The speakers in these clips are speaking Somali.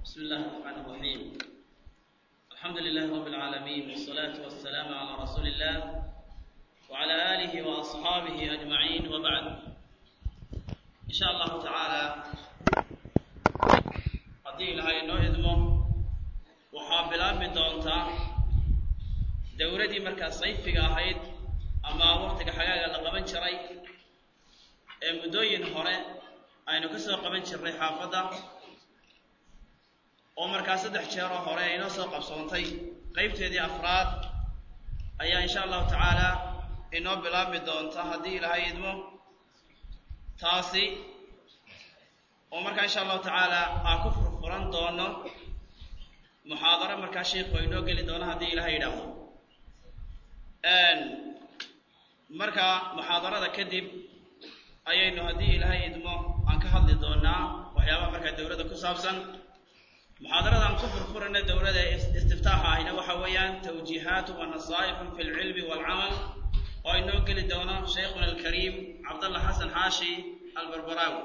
بسم الله الرحمن الرحيم الحمد لله رب العالمين والصلاة والسلام على رسول الله وعلى آله وأصحابه أجمعين وبعد إن شاء الله تعالى haddii ilahay inoo idmo waxaa bilaabi doontaa dowladii markaa sayfiga ahayd ama waktiga xagaaga la qaban jiray ee muddooyin hore aynu ka soo qaban jirnay xaafadda oo markaa saddex jeeroo hore ay inoo soo qabsoontay qeybteedii afraad ayaa insha allahu tacaala inoo bilaabi doonta haddii ilaahay idmo taasi oo markaa insha allahu tacaala aan ku furfuran doono muxaadaro markaa sheikhu inoo geli doono haddii ilahay yidhaahdo marka muxaadarada kadib ayaynu haddii ilaahay idmo aan ka hadli doonaa waxyaabaha markaa dowladda ku saabsan muxaadaradan ku furfurana dowladda istiftaaxa ahina waxa weeyaan tawjiihaatu wa nasaa'ixun fi lcilmi waalcamal oo inoo geli doono shaykhuna alkariim cabdallah xasan xaashi albarbaraawi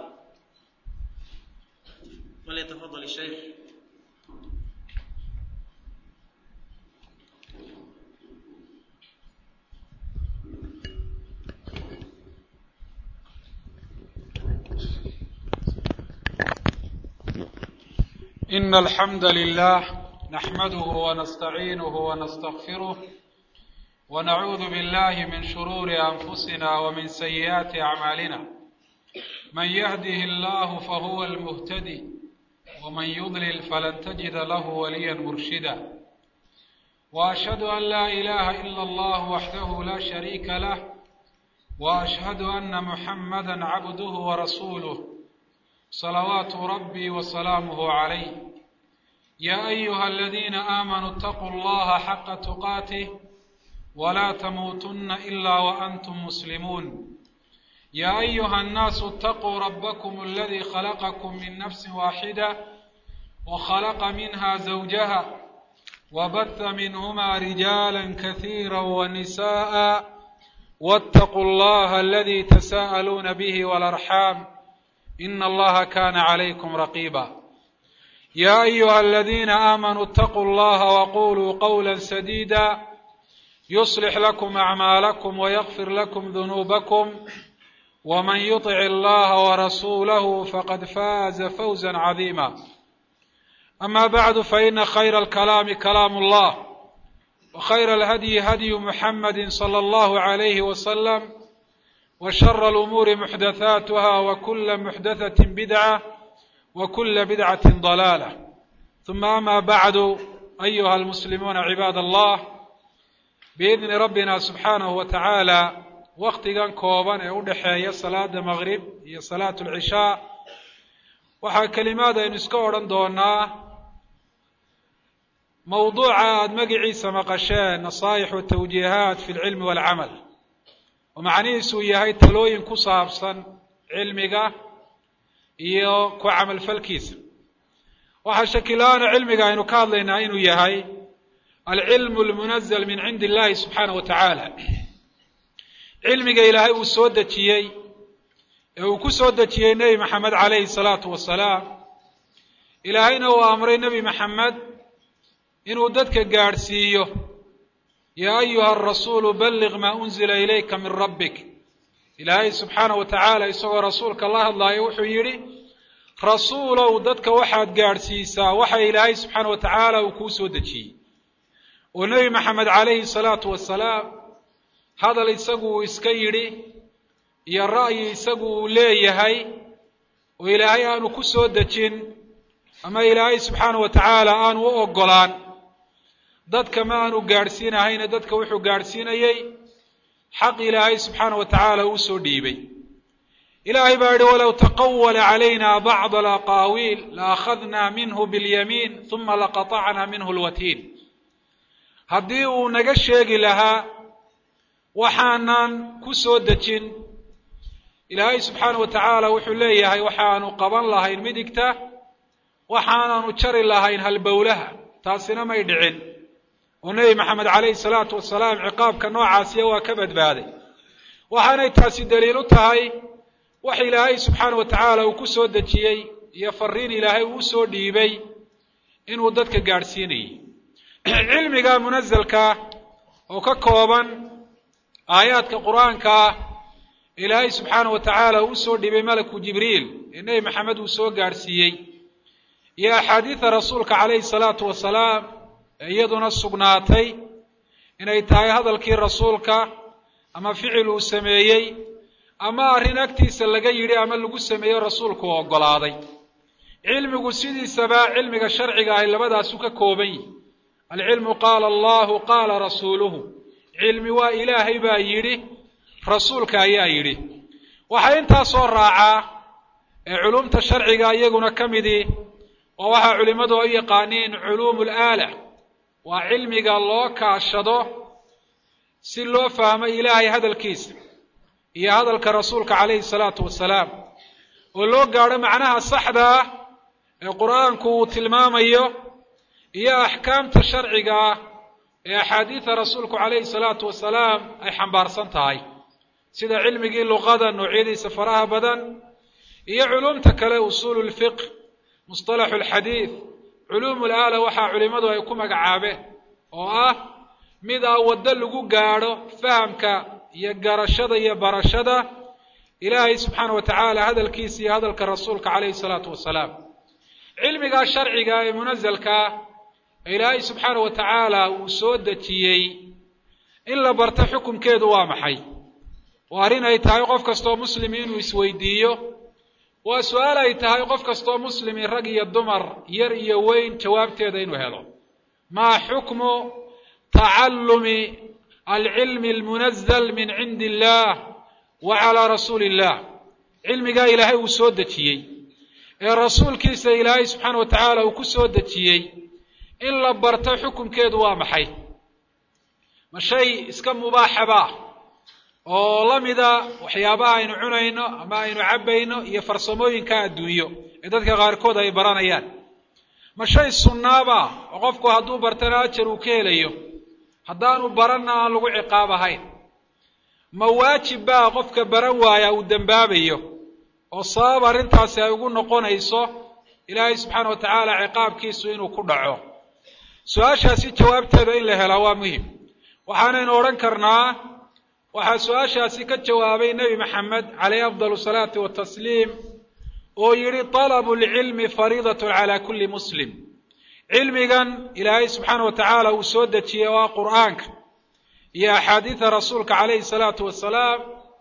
فليتفضل الشيخ إن الحمد لله نحمده ونستعينه ونستغفره ونعوذ بالله من شرور أنفسنا ومن سيئات أعمالنا من يهده الله فهو المهتدي ومن يضلل فلن تجد له وليا مرشدا واشهد ان لا اله الا الله وحده لا شريك له واشهد ان محمدا عبده ورسوله صلوات ربي وسلامه عليه يا ايها الذين امنوا اتقوا الله حق تقاته ولا تموتن الا وانتم مسلمون يا ايها الناس اتقوا ربكم الذي خلقكم من نفس واحده وخلق منها زوجها وبث منهما رجالا كثيرا ونساء واتقوا الله الذي تساءلون به والارحام ان الله كان عليكم رقيبا يا ايها الذين امنوا اتقوا الله وقولوا قولا سديدا يصلح لكم اعمالكم ويغفر لكم ذنوبكم ومن يطع الله ورسوله فقد فاز فوزا عظيما أما بعد فإن خير الكلام كلام الله وخير الهدي هدي محمد صلى الله عليه وسلم وشر الأمور محدثاتها وكل محدثة بدعة وكل بدعة ضلالة ثم أما بعد أيها المسلمون عباد الله بإذن ربنا سبحانه وتعالى waktigan kooban ee u dhexeeya salaada maqrib iyo salaatu alcishaa waxaa kelimaad aynu iska odhan doonaa mawduuca aada magiciisa maqasheen nasaa'ix watawjiihaat fi lcilmi waalcamal oo macnihiisuu yahay talooyin ku saabsan cilmiga iyo ku camalfalkiisa waxaa shakila-aana cilmiga aynu ka hadlaynaa inuu yahay alcilmu almunazal min cindi illahi subxaanah wa tacaala cilmiga ilaahay uu soo dejiyey ee uu ku soo dejiyey nebi maxamed calayhi salaatu wasalaam ilaahayna uu amray nebi maxamed inuu dadka gaadhsiiyo yaa ayuha arasuulu balliq maa unzila ilayka min rabbik ilaahay subxaanah wa tacaala isagoo rasuulka la hadlaayo wuxuu yidhi rasuulow dadka waxaad gaadhsiisaa waxa ilaahay subxaana wa tacaala uu kuu soo dejiyey oo nebi maxamed calayhi salaatu wasalaam hadal isagu uu iska yidhi iyo ra'yi isagu uu leeyahay oo ilaahay aanu ku soo dejin ama ilaahay subxaana wa tacaala aanu u oggolaan dadka ma aanu gaadhsiinahayna dadka wuxuu gaadhsiinayey xaq ilaahay subxaana wa tacaala uu soo dhiibay ilaahay baa yidhi walow taqawala calayna bacda alaqaawiil la akhadnaa minhu biاlyamiin uma laqatacnaa minhu lwatiin haddii uu naga sheegi lahaa waxaanan ku soo dejin ilaahay subxaana wa tacaala wuxuu leeyahay waxaanu qaban lahayn midigta waxaanaanu jari lahayn halbowlaha taasina may dhicin oo nebi maxamed calayhi salaatu wasalaam ciqaabka noocaasiya waa ka badbaaday waxaanay taasi daliil u tahay wax ilaahay subxaana wa tacaala uu ku soo dejiyey iyo fariin ilaahay uu soo dhiibay inuu dadka gaadhsiinayay cilmiga munasalka oo ka kooban aayaadka qur-aankaa ilaahay subxaana wa tacaala uu usoo dhibay malaku jibriil ee nebi maxamed uu soo gaadhsiiyey iyo axaadiida rasuulka calayhi salaatu wasalaam ee iyaduna sugnaatay inay tahay hadalkii rasuulka ama ficil uu sameeyey ama arrin agtiisa laga yidhi ama lagu sameeyo rasuulku u oggolaaday cilmigu sidiisaba cilmiga sharciga ahi labadaasu ka kooban yihi alcilmu qaala allahu qaala rasuuluhu cilmi waa ilaahay baa yidhi rasuulka ayaa yidhi waxaa intaa soo raacaa ee culumta sharciga iyaguna ka midii oo waxaa culimmadu ay u yaqaaniin culuumu alaala waa cilmiga loo kaashado si loo fahmo ilaahay hadalkiisa iyo hadalka rasuulka calayhi salaatu wasalaam oo loo gaadho macnaha saxda ah ee qur-aanku uu tilmaamayo iyo axkaamta sharciga ah ee axaadiida rasuulku calayhi salaatu wasalaam ay xambaarsan tahay sida cilmigii luqada noocyadiisa faraha badan iyo culumta kale usuulu lfiqh musطalaxu alxadiid culuumu laala waxaa culimmadu ay ku magacaabeen oo ah mid a waddo lagu gaadho fahamka iyo garashada iyo barashada ilaahay subxaana wa tacaala hadalkiisa iyo hadalka rasuulka calayhi salaatu wasalaam cilmigaa sharciga ee munasalkaa ee ilaahay subxaana wa tacaala uu soo dejiyey in la barto xukunkeedu waa maxay waa arrin ay tahay qof kastoo muslimi inuu isweydiiyo waa su-aal ay tahay qof kastoo muslimi rag iyo dumar yar iyo weyn jawaabteeda inuu helo maa xukmu tacallumi alcilmi almunazal min cindi illah wa calaa rasuuli illah cilmigaa ilaahay uu soo dejiyey ee rasuulkiisa ilaahay subxaana wa tacaala uu ku soo dejiyey in la barto xukunkeedu waa maxay ma shay iska mubaaxaba oo la mida waxyaabaha aynu cunayno ama aynu cabbayno iyo farsamooyinka adduunyo ee dadka qaarkood ay baranayaan ma shay sunnaaba oo qofku hadduu bartana ajar uu ka helayo haddaanu baranna aan lagu ciqaab ahayn ma waajib baa qofka baran waaya uu dembaabayo oo sabab arrintaasi ay ugu noqonayso ilaahay subxaana wa tacaala ciqaabkiisu inuu ku dhaco su-aashaasi jawaabteeda in la helaa waa muhim waxaanaynu odhan karnaa waxaa su-aashaasi ka jawaabay nebi maxamed calayhi afdal salaati watasliim oo yidhi talabu lcilmi fariidatun calaa kulli muslim cilmigan ilaahay subxaana wa tacaala uu soo dejiyey oo ah qur'aanka iyo axaadiida rasuulka calayhi salaatu wasalaam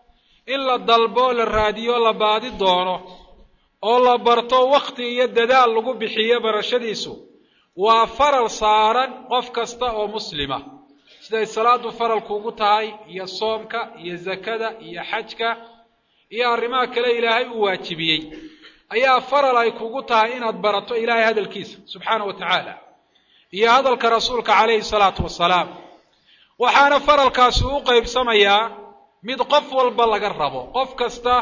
in la dalbo la raadiyo la baadi doono oo la barto wakti iyo dadaal lagu bixiyo barashadiisu waa faral saaran qof kasta oo muslima siday salaadu faralku ugu tahay iyo soomka iyo zakada iyo xajka iyo arrimaha kale ilaahay uu waajibiyey ayaa faral ay kugu tahay inaad barato ilaahay hadalkiisa subxaana wa tacaala iyo hadalka rasuulka calayhi salaatu wasalaam waxaana faralkaasi u qaybsamayaa mid qof walba laga rabo qof kasta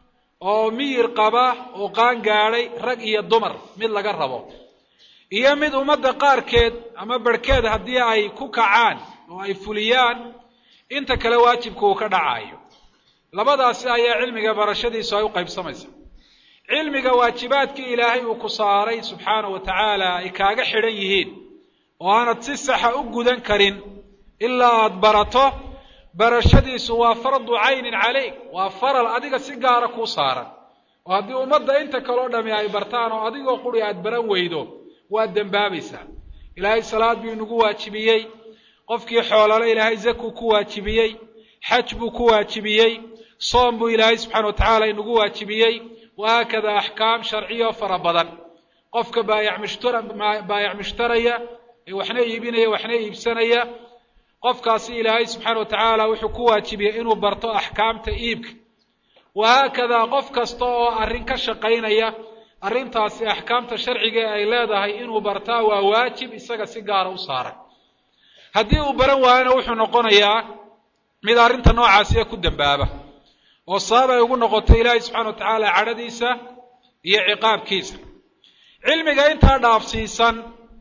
oo miyir qaba oo qaan gaadhay rag iyo dumar mid laga rabo iyo mid ummadda qaarkeed ama barhkeed haddii ay ku kacaan oo ay fuliyaan inta kale waajibka uu ka dhacayo labadaasi ayaa cilmiga barashadiisu ay u qaybsamaysa cilmiga waajibaadkii ilaahay uu ku saaray subxaana wa tacaala ay kaaga xidhan yihiin oo aanad si saxa u gudan karin ilaa aada barato barashadiisu waa fardu caynin calayk waa faral adiga si gaara kuu saaran oo haddii ummadda inta kaleo dhami ay bartaan oo adigoo quri aad baran weydo waad dembaabaysaa ilaahay salaad buu inagu waajibiyey qofkii xoolale ilaahay zakuu ku waajibiyey xaj buu ku waajibiyey soom buu ilaahay subxana wa tacaala inagu waajibiyey wahaakada axkaam sharciyo fara badan qofka baayac mushtara baayac mushtaraya ee waxna iibinaya waxna iibsanaya qofkaasi ilaahay subxaana wa tacaala wuxuu ku waajibiyey inuu barto axkaamta iibka wahaakadaa qof kasta oo arrin ka shaqaynaya arrintaasi axkaamta sharciga ay leedahay inuu bartaa waa waajib isaga si gaara u saaran haddii uu baran waayona wuxuu noqonayaa mid arrinta noocaasiya ku dembaaba oo sabab ay ugu noqoto ilaahay subxana wa tacaala cadhadiisa iyo ciqaabkiisa cilmiga intaa dhaafsiisan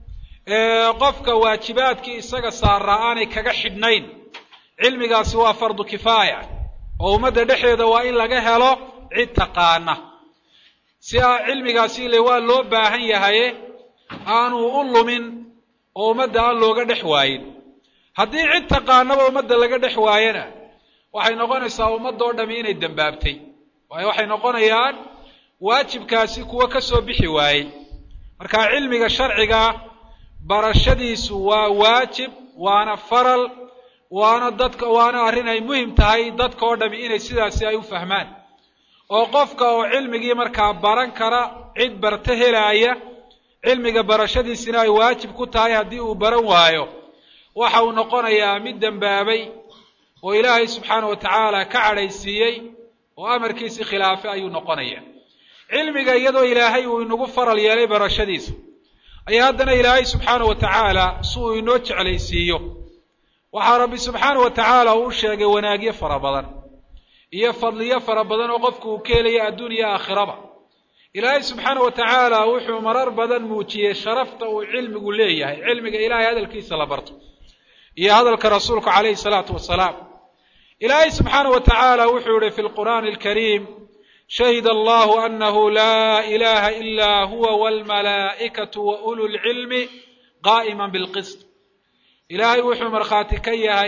ee qofka waajibaadkii isaga saaraa aanay kaga xidhnayn cilmigaasi waa fardu kifaaya oo ummadda dhexdeeda waa in laga helo cid taqaana si a cilmigaasi ile waa loo baahan yahaye aanu u lumin oo ummadda aan looga dhex waayin haddii cid taqaanaba ummadda laga dhex waayana waxay noqonaysaa ummadoo dhami inay dembaabtay waayo waxay noqonayaan waajibkaasi kuwo ka soo bixi waayey marka cilmiga sharciga barashadiisu waa waajib waana faral waana dadka waana arrin ay muhim tahay dadka oo dhami inay sidaasi ay u fahmaan oo qofka oo cilmigii markaa baran kara cid barto helaaya cilmiga barashadiisina ay waajib ku tahay haddii uu baran waayo waxa uu noqonayaa mid dembaabay oo ilaahay subxaana wa tacaala ka cadhaysiiyey oo amarkiisii khilaafay ayuu noqonaya cilmiga iyadoo ilaahay uu inagu faral yeelay barashadiisa ayaa haddana ilaahay subxaana wa tacaala si uu inoo jeclaysiiyo waxaa rabbi subxaana wa tacaala uu sheegay wanaagyo fara badan iyo fadliyo fara badan oo qofku uu ka helaya adduun iyo aakhiraba ilaahay subxaana wa tacaala wuxuu marar badan muujiyey sharafta uu cilmigu leeyahay cilmiga ilaahay hadalkiisa la barto iyo hadalka rasuulku calayhi salaatu wasalaam ilaahay subxaana wa tacaala wuxuu yihi fi lqur'aani alkariim shahida allahu anahu laa ilaha ila huwa walmalaa'ikatu wa ulu lcilmi qaa'ima bilqist ilaahay wuxuu markhaati ka yahay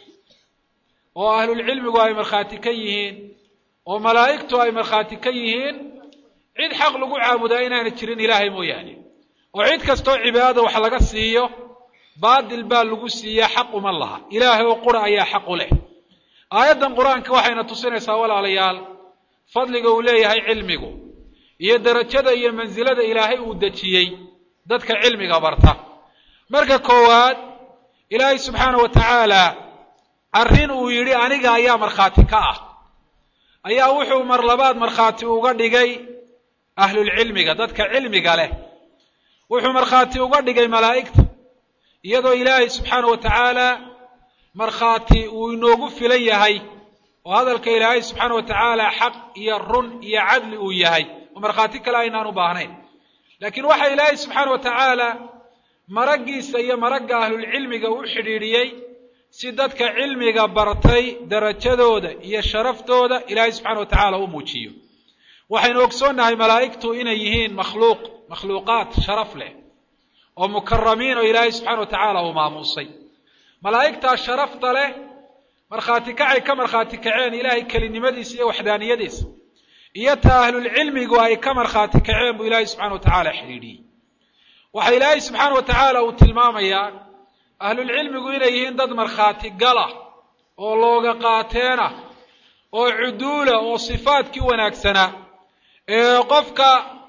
oo ahlulcilmigu ay markhaati ka yihiin oo malaa'igtu ay markhaati ka yihiin cid xaq lagu caabudaa inaana jirin ilaahay mooyaane oo cid kastoo cibaadada wax laga siiyo baadil baa lagu siiyaa xaq uma laha ilaahay oo qura ayaa xaq u leh aayaddan qur-aanka waxayna tusinaysaa walaalayaal fadliga uu leeyahay cilmigu iyo derajada iyo mansilada ilaahay uu dejiyey dadka cilmiga barta marka koowaad ilaahay subxaana wa tacaala arrin uu yidhi aniga ayaa markhaati ka ah ayaa wuxuu mar labaad markhaati uga dhigay ahlulcilmiga dadka cilmiga leh wuxuu markhaati uga dhigay malaa'igta iyadoo ilaahay subxaana wa tacaala markhaati uu inoogu filan yahay oo hadalka ilaahay subxaana wa tacaala xaq iyo run iyo cadli uu yahay oo markhaati kale aynaan u baahnayn laakiin waxa ilaahay subxaana wa tacaala maraggiisa iyo maragga ahlulcilmiga u xidhiidhiyey si dadka cilmiga bartay darajadooda iyo sharaftooda ilaahay subxana wa tacaala u muujiyo waxaynu ogsoonnahay malaa'igtu inay yihiin makhluuq makhluuqaad sharaf leh oo mukaramiin oo ilaahay subxana wa tacaala uu maamuusay malaa'igtaa sharafta leh markhaati kacay ka markhaati kaceen ilaahay kelinimadiisa iyo waxdaaniyadiisa iyo ta ahlulcilmigu ay ka markhaati kaceen buu ilaahay subxana wa tacaala xidhiidhiyey waxa ilaahay subxaana wa tacaala uu tilmaamayaa ahlulcilmigu inay yihiin dad markhaati gala oo looga qaateena oo cuduula oo sifaadkii wanaagsanaa ee qofka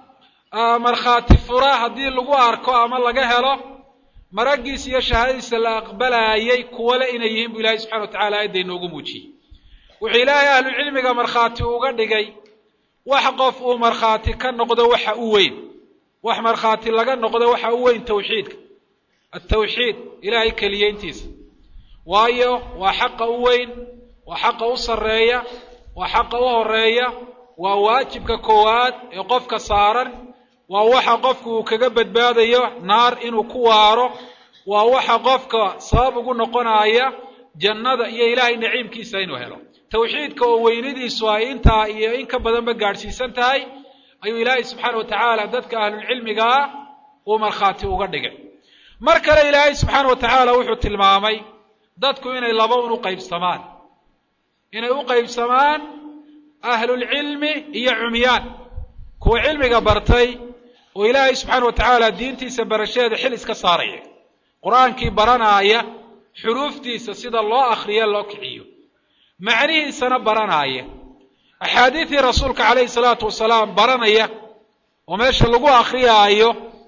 markhaati fura haddii lagu arko ama laga helo maraggiisa iyo shahaadadiisa la aqbalaayay kuwale inay yihiin buu ilahay subxana wa tacala aayadda inoogu muujiyey wuxuu ilaahay ahlucilmiga markhaati uga dhigay wax qof uu markhaati ka noqdo waxa u weyn wax markhaati laga noqdo waxa u weyn tawxiidka altawxiid ilaahay keliyeyntiisa waayo waa xaqa u weyn waa xaqa u sarreeya waa xaqa u horeeya waa waajibka koowaad ee qofka saaran waa waxa qofku uu kaga badbaadayo naar inuu ku waaro waa waxa qofka sabab ugu noqonaya jannada iyo ilaahay naciimkiisa inuu helo tawxiidka oo weynidiisu ay intaa iyo in ka badanba gaadhsiisan tahay ayuu ilaahay subxaana wa tacaala dadka ahlulcilmigaa uu markhaati uga dhigay mar kale ilaahay subxaana wa tacaala wuxuu tilmaamay dadku inay laba un u qaybsamaan inay u qaybsamaan ahlulcilmi iyo cumyaan kuwa cilmiga bartay oo ilaahay subxaana wa tacaala diintiisa barashadeeda xil iska saaraya qur-aankii baranaaya xuruuftiisa sida loo akriyo loo kiciyo macnihiisana baranaaya axaadiidii rasuulka calayhi salaatu wasalaam baranaya oo meesha lagu akriyaayo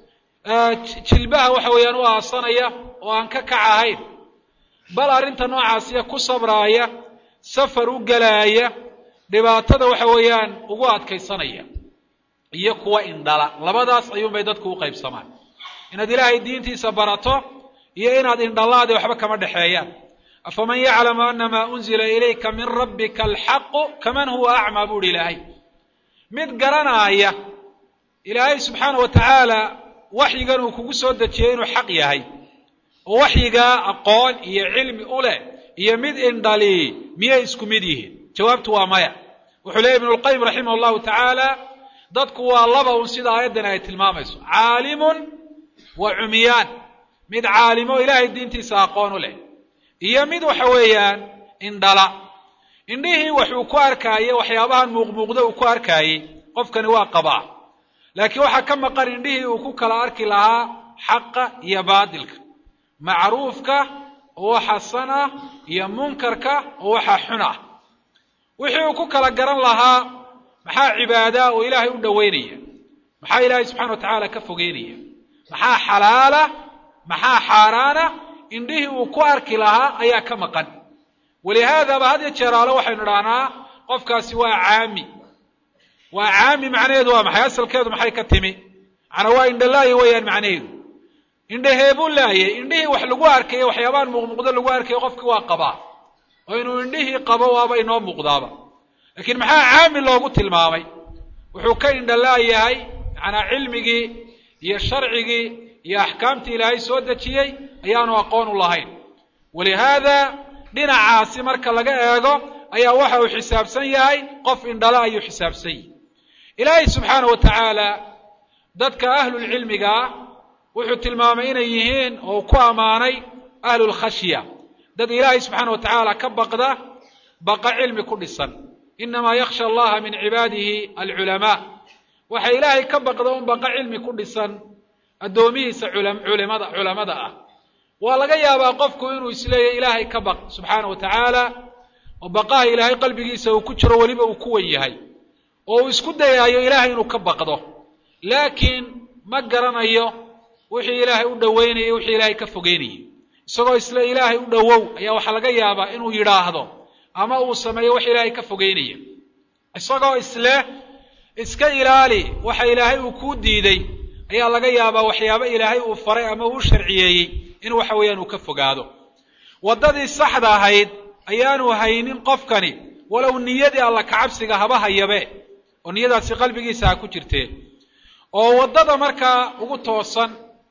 jilbaha waxa weeyaan u aasanaya oo aan ka kac ahayn bal arrinta noocaasiya ku sabraaya safar u gelaaya dhibaatada waxa weeyaan ugu adkaysanaya iyo kuwa indhala labadaas ayuunbay dadku u qaybsamaan inaad ilaahay diintiisa barato iyo inaad indhalaadi waxba kama dhexeeyaan afaman yaclamu anamaa unzila ilayka min rabbika alxaqu kaman huwa acmaa buuhi ilaahay mid garanaaya ilaahay subxaana wa tacaala waxyigan uu kugu soo dejiyey inuu xaq yahay oo waxyigaa aqoon iyo cilmi u leh iyo mid indhali miyay isku mid yihiin jawaabtu waa maya wuxuu leeyay ibnu lqayim raximah allahu tacaala dadku waa laba un sida aayaddan ay tilmaamayso caalimun waa cumiyaan mid caalimo ilaahay diintiisa aqoon u leh iyo mid waxa weeyaan indhala indhihii waxuu ku arkaayey waxyaabahan muuqmuuqda uu ku arkaayey qofkani waa qabaa laakiin waxaa ka maqan indhihii uu ku kala arki lahaa xaqa iyo baadilka macruufka oo waxa san ah iyo munkarka oo waxa xun ah wixii uu ku kala garan lahaa maxaa cibaadaa oo ilaahay u dhoweynaya maxaa ilaahay subxana wa tacaala ka fogeynaya maxaa xalaala maxaa xaaraana indhihii uu ku arki lahaa ayaa ka maqan walihaadaba had ya jeeraale waxaynu idhahnaa qofkaasi waa caami waa caami macnaheedu waa maxay asalkeedu maxay ka timi macnaa waa indhalaaye weeyaan macnaheedu indhaheebuu laayay indhihii wax lagu arkayo waxyaabahan muuqmuuqdo lagu arkayo qofkii waa qabaa oo inuu indhihii qabo waaba inoo muuqdaaba laakiin maxaa caami loogu tilmaamay wuxuu ka indhalaayahay macnaa cilmigii iyo sharcigii iyo axkaamtii ilaahay soo dejiyey ayaanu aqoon u lahayn walihaada dhinacaasi marka laga eego ayaa waxa uu xisaabsan yahay qof indhala ayuu xisaabsan yahay ilaahay subxaana wa tacaala dadka ahlulcilmiga ah wuxuu tilmaamay inay yihiin oo ku ammaanay ahlulkhashya dad ilaahay subxaana wa tacaala ka baqda baqa cilmi ku dhisan inamaa yakhsha allaha min cibaadihi alculamaa waxa ilaahay ka baqda un baqa cilmi ku dhisan addoomihiisa culimada culamada ah waa laga yaabaa qofku inuu isleeyahy ilaahay ka baq subxaana wa tacaala oo baqaha ilaahay qalbigiisa uu ku jiro weliba uu ku wen yahay oo uu isku dayaayo ilaahay inuu ka baqdo laakiin ma garanayo wixii ilaahay u dhoweynayay wixii ilaahay ka fogeynayay isagoo isle ilaahay u dhowow ayaa waxaa laga yaabaa inuu yidhaahdo ama uu sameeyo wax ilaahay ka fogeynaya isagoo isle iska ilaali waxa ilaahay uu kuu diiday ayaa laga yaabaa waxyaabo ilaahay uu faray ama uu sharciyeeyey in waxa weeyaan uu ka fogaado waddadii saxda ahayd ayaanu haynin qofkani walow niyadii alla kacabsiga haba hayabe oo niyadaasi qalbigiisa ha ku jirtee oo waddada markaa ugu toosan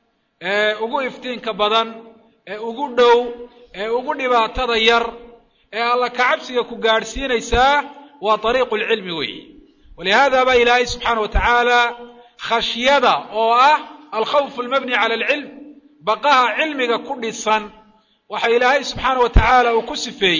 ee ugu iftiinka badan ee ugu dhow ee ugu dhibaatada yar ee alla kacabsiga ku gaadhsiinaysaa waa ariiqu lcilmi weeye walihaada baa ilaahay subxaana wa tacaala khashyada oo ah alkhawfu almabni cala alcilm baqaha cilmiga ku dhisan waxa ilaahay subxaana wa tacaala uu ku sifeeyey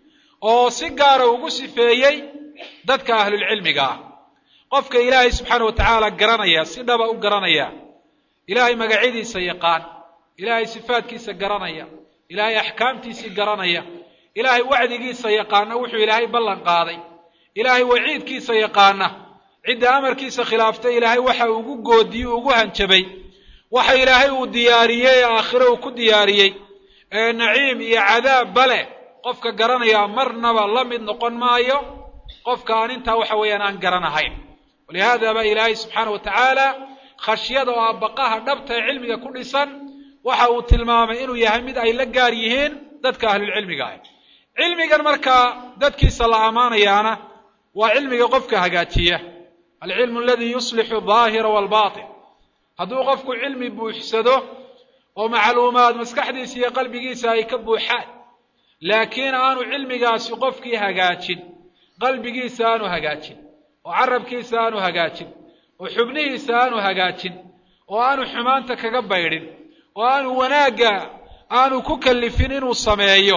oo si gaara ugu sifeeyey dadka ahlulcilmiga ah qofka ilaahay subxaana wa tacaala garanaya si dhaba u garanaya ilaahay magacyadiisa yaqaan ilaahay sifaadkiisa garanaya ilaahay axkaamtiisii garanaya ilaahay wacdigiisa yaqaana wuxuu ilaahay ballan qaaday ilaahay waciidkiisa yaqaana cidda amarkiisa khilaaftay ilaahay waxa ugu goodiyey ugu hanjabay waxa ilaahay uu diyaariyey ee aakhire uu ku diyaariyey ee naciim iyo cadaab bale qofka garanayaa marnaba la mid noqon maayo qofka aan intaa waxa weeyaan aan garanahayn walihaada baa ilaahay subxaana wa tacaala khashyada oo ah baqaha dhabta ee cilmiga ku dhisan waxa uu tilmaamay inuu yahay mid ay la gaar yihiin dadka ahlulcilmiga ah cilmigan markaa dadkiisa la ammaanayaana waa cilmiga qofka hagaajiya alcilmu aladii yuslixu daahira waalbatin hadduu qofku cilmi buuxsado oo macluumaad maskaxdiisa iyo qalbigiisa ay ka buuxaan laakiin aanu cilmigaasi qofkii hagaajin qalbigiisa aanu hagaajin oo carabkiisa aanu hagaajin oo xubnihiisa aanu hagaajin oo aanu xumaanta kaga baydhin oo aanu wanaagga aanu ku kallifin inuu sameeyo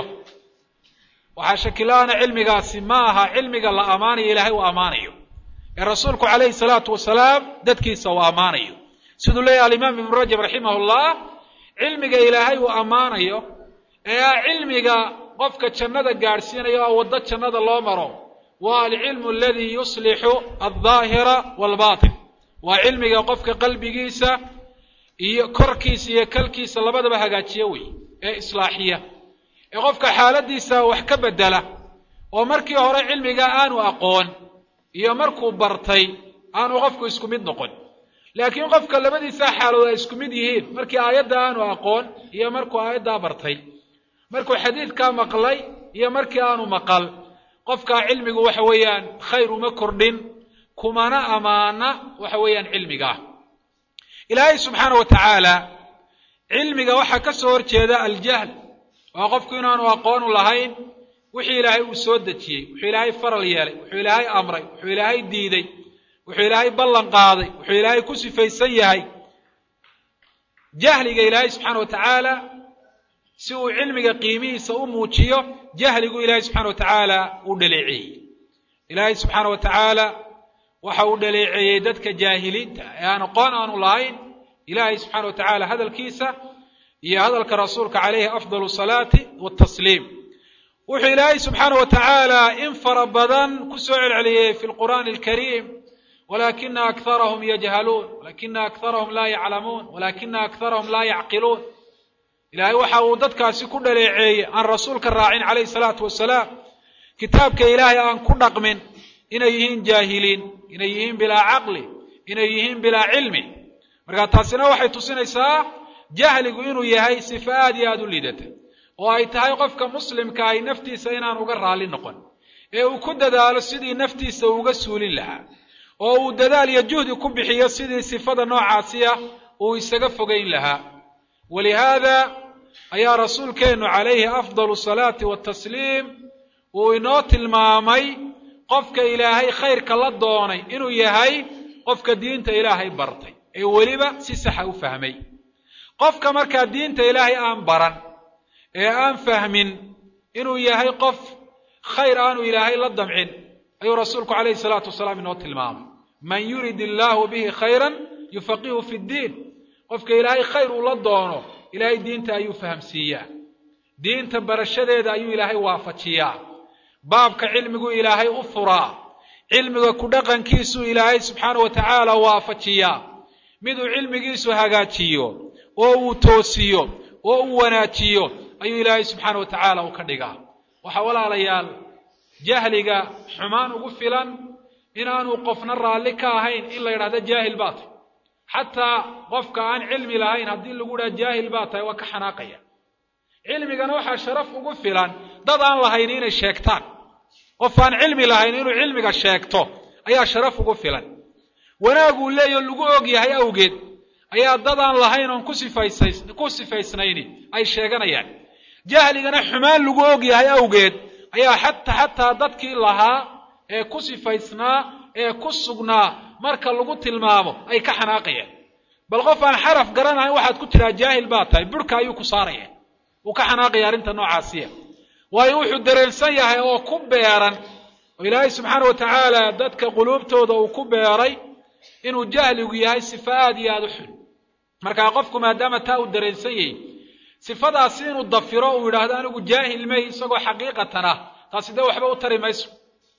waxaa shakila-ana cilmigaasi ma aha cilmiga la ammaanayo ilaahay uu ammaanayo ee rasuulku calayhi salaatu wasalaam dadkiisa uu ammaanayo siduu leeyahy alimaam ibnu rajab raximah llah cilmiga ilaahay uu ammaanayo ee ah cilmiga qofka jannada gaadhsiinayo oo waddo jannada loo maro waa alcilmu aladii yuslixu aldaahira waalbatin waa cilmiga qofka qalbigiisa iyo korkiisa iyo kalkiisa labadaba hagaajiya wey ee islaaxiya ee qofka xaaladiisa wax ka bedela oo markii hore cilmiga aanu aqoon iyo markuu bartay aanu qofku isku mid noqon laakiin qofka labadiisa xaalood ay isku mid yihiin markii aayadda aanu aqoon iyo markuu aayaddaa bartay markuu xadiidkaa maqlay iyo markii aanu maqal qofkaa cilmigu waxa weeyaan khayr uma kordhin kumana amaana waxa weeyaan cilmigaa ilaahay subxaana wa tacaala cilmiga waxaa ka soo horjeeda aljahl waa qofku inaanu aqoonu lahayn wixii ilaahay uu soo dejiyey wuxuu ilaahay faral yeelay wuxuu ilaahay amray wuxuu ilaahay diiday wuxuu ilaahay ballan qaaday wuxuu ilaahay ku sifaysan yahay jahliga ilaahay subxaana wa tacaala si uu cilmiga qiimihiisa u muujiyo jahligu ilaahay subxana wa tacaala uu dhaleeceeyey ilaahay subxaana wa tacaala waxa uu dhaleeceeyey dadka jaahiliinta ee aan aqoon aanu lahayn ilaahay subxana wa tacaala hadalkiisa iyo hadalka rasuulka calayhi afdalu salaati watasliim wuxuu ilaahay subxaana wa tacaala in fara badan ku soo celceliyey fi lqur'aani alkariim walakina akharahum yajhaluun walakina akharahum laa yaclamuun walakina akharahum laa yacqiluun ilaahay waxa uu dadkaasi ku dhaleeceeyey aan rasuulka raacin calayhi salaatu wasalaam kitaabka ilaahay aan ku dhaqmin inay yihiin jaahiliin inay yihiin bilaa caqli inay yihiin bilaa cilmi marka taasina waxay tusinaysaa jahligu inuu yahay sifa aad iyo aada u liidata oo ay tahay qofka muslimka ay naftiisa inaan uga raalli noqon ee uu ku dadaalo sidii naftiisa uga suulin lahaa oo uu dadaal iyo juhdi ku bixiyo sidii sifada noocaasiya uu isaga fogayn lahaa walihaada ayaa rasuulkeennu calayhi afdalu salaati watasliim uu inoo tilmaamay qofka ilaahay khayrka la doonay inuu yahay qofka diinta ilaahay bartay ee weliba si saxa u fahmay qofka markaa diinta ilaahay aan baran ee aan fahmin inuu yahay qof khayr aanu ilaahay la damcin ayuu rasuulku calayhi salaatu wasalaam inoo tilmaamay man yurid illaahu bihi khayran yufaqihu fi ddiin qofka ilaahay khayr uu la doono ilaahay diinta ayuu fahamsiiyaa diinta barashadeeda ayuu ilaahay waafajiyaa baabka cilmigu ilaahay u furaa cilmiga ku dhaqankiisuu ilaahay subxaana wa tacaala waafajiyaa miduu cilmigiisu hagaajiyo oo uu toosiyo oo uu wanaajiyo ayuu ilaahay subxaana wa tacaala u ka dhigaa waxaa walaalayaal jahliga xumaan ugu filan inaanu qofna raalli ka ahayn in la yidhahdo jaahil baa tahy xataa qofka aan cilmi lahayn haddii lagu dhaha jaahil baa tahay waa ka xanaaqaya cilmigana waxaa sharaf ugu filan dad aan lahayn inay sheegtaan qof aan cilmi lahayn inuu cilmiga sheegto ayaa sharaf ugu filan wanaaguu leeyaho lagu og yahay awgeed ayaa dad aan lahayn oon ku sifaysnayni ay sheeganayaan jahligana xumaan lagu og yahay awgeed ayaa xata xataa dadkii lahaa ee ku sifaysnaa ee ku sugnaa marka lagu tilmaamo ay ka xanaaqayaan bal qof aan xaraf garanahayn waxaad ku tidhaha jaahil baa tahay burhka ayuu ku saaraya wuu ka xanaaqaya arrinta noocaasiya waayo wuxuu dareensan yahay oo ku beeran oo ilaahay subxaana wa tacaala dadka quluubtooda uu ku beeray inuu jahligu yahay sifa aad iyo aada u xun markaa qofku maadaama taa uu dareensan yahay sifadaasi inuu dafiro uu yidhaahdo anigu jaahil may isagoo xaqiiqatan ah taasi dee waxba u tari mayso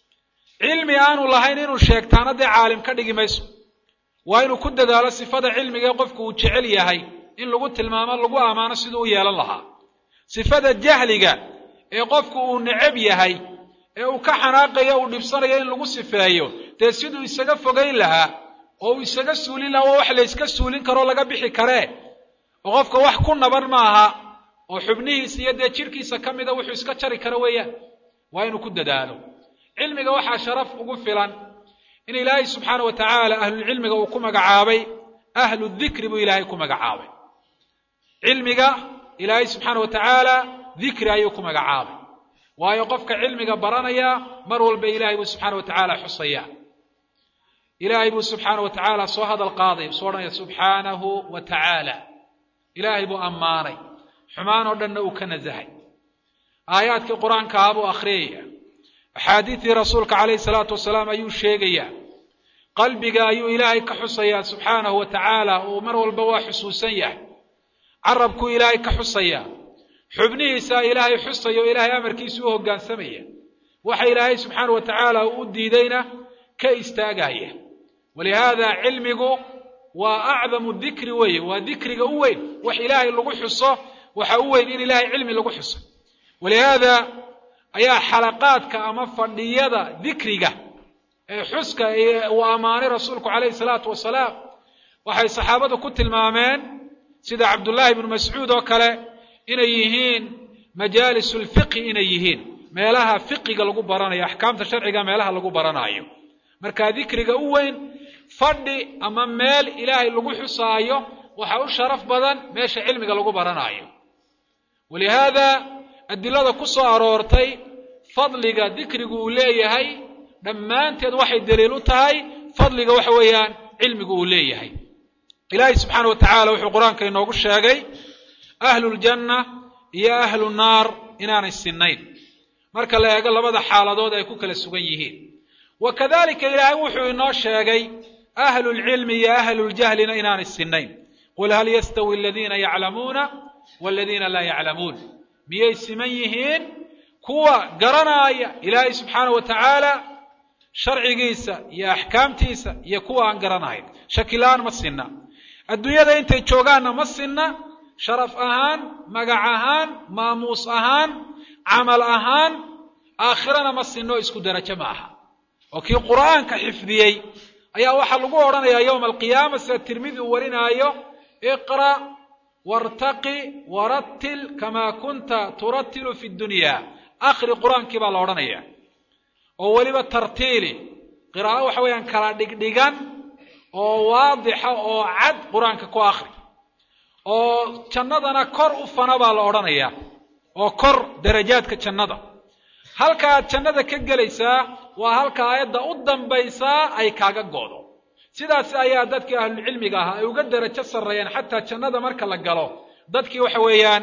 cilmi aanu lahayn inuu sheegtaana dee caalim ka dhigi mayso waa inuu ku dadaalo sifada cilmiga ee qofku uu jecel yahay in lagu tilmaamo lagu ammaano siduu u yeelan lahaa sifada jahliga ee qofku uu necab yahay ee uu ka xanaaqayo uu dhibsanayo in lagu sifeeyo dee siduu isaga fogayn lahaa oo uu isaga suulin lahaa waa wax la yska suulin karoo laga bixi karee oo qofka wax ku naban maaha oo xubnihiisa iyo dee jidhkiisa ka mida wuxuu iska jari karo weeyaan waa inuu ku dadaalo cilmiga waxaa sharaf ugu filan in ilaahay subxaana wa tacaala ahlulcilmiga uu ku magacaabay ahlu dikri buu ilaahay ku magacaabay cilmiga ilaahay subxaana wa tacaala dikri ayuu ku magacaabay waayo qofka cilmiga baranaya mar walba ilaahay buu subxaana wa tacaala xusaya ilaahay buu subxaana wa tacaala soo hadal qaaday soo odhanaya subxaanahu wa tacaala ilaahay buu ammaanay xumaan oo dhanna uu ka nasahay aayaadkii qur-aanka ah buu akhriyaya axaadiidtii rasuulka calayhi salaatu wasalaam ayuu sheegayaa qalbiga ayuu ilaahay ka xusayaa subxaanahu wa tacaala uu mar walba waa xusuusan yahay carabkuu ilaahay ka xusayaa xubnihiisaa ilaahay xusaya oo ilaahay amarkiisa u hoggaansamaya waxa ilaahay subxaana wa tacaala uu u diidayna ka istaagaya walihaada cilmigu waa acdamu dikri weeye waa dikriga u weyn wax ilaahay lagu xuso waxa u weyn in ilaahay cilmi lagu xuso walihaada ayaa xalaqaadka ama fadhiyada dikriga ee xuska uu ammaanay rasuulku calayhi salaatu wasalaam waxay saxaabadu ku tilmaameen sida cabdullaahi ibnu mascuud oo kale inay yihiin majaalisu lfiqhi inay yihiin meelaha fiqiga lagu baranayo axkaamta sharciga meelaha lagu baranaayo marka dikriga u weyn fadhi ama meel ilaahay lagu xusaayo waxa u sharaf badan meesha cilmiga lagu baranaayo walihaada adilada ku soo aroortay fadliga dikrigu uu leeyahay dhammaanteed waxay daliil u tahay fadliga waxa weeyaan cilmigu uu leeyahay ilaahay subxaana wa tacaala wuxuu qur-aanka inoogu sheegay ahluljanna iyo ahlu naar inaanay sinnayn marka la eego labada xaaladood ay ku kala sugan yihiin wa kadalika ilaahay wuxuu inoo sheegay ahlulcilmi iyo ahluuljahlina inaanay sinnayn qul hal yastawi aladiina yaclamuuna waladiina laa yaclamuun miyay siman yihiin kuwa garanaaya ilaahay subxaana wa tacaala sharcigiisa iyo axkaamtiisa iyo kuwa aan garanahayn shakila-aan ma sinna adduunyada intay joogaanna ma sinna sharaf ahaan magac ahaan maamuus ahaan camal ahaan aakhirana ma sinno isku derajo ma aha oo kii qur'aanka xifdiyey ayaa waxaa lagu odhanayaa yowma alqiyaama sida tirmidi uu warinaayo iqra' wartaqi warattil kamaa kunta turattilu fi dunya akhri qur-aankii baa la odhanaya oo weliba tartiili qiraa'o waxa weeyaan kala dhigdhigan oo waadixa oo cad qur-aanka ku akhri oo jannadana kor u fana baa la odhanayaa oo kor darajaadka jannada halka aad jannada ka gelaysaa waa halka aayadda u dambaysaa ay kaaga go'do sidaas ayaa dadkii ahlucilmiga ahaa ay uga derajo sarreeyeen xataa jannada marka la galo dadkii waxa weeyaan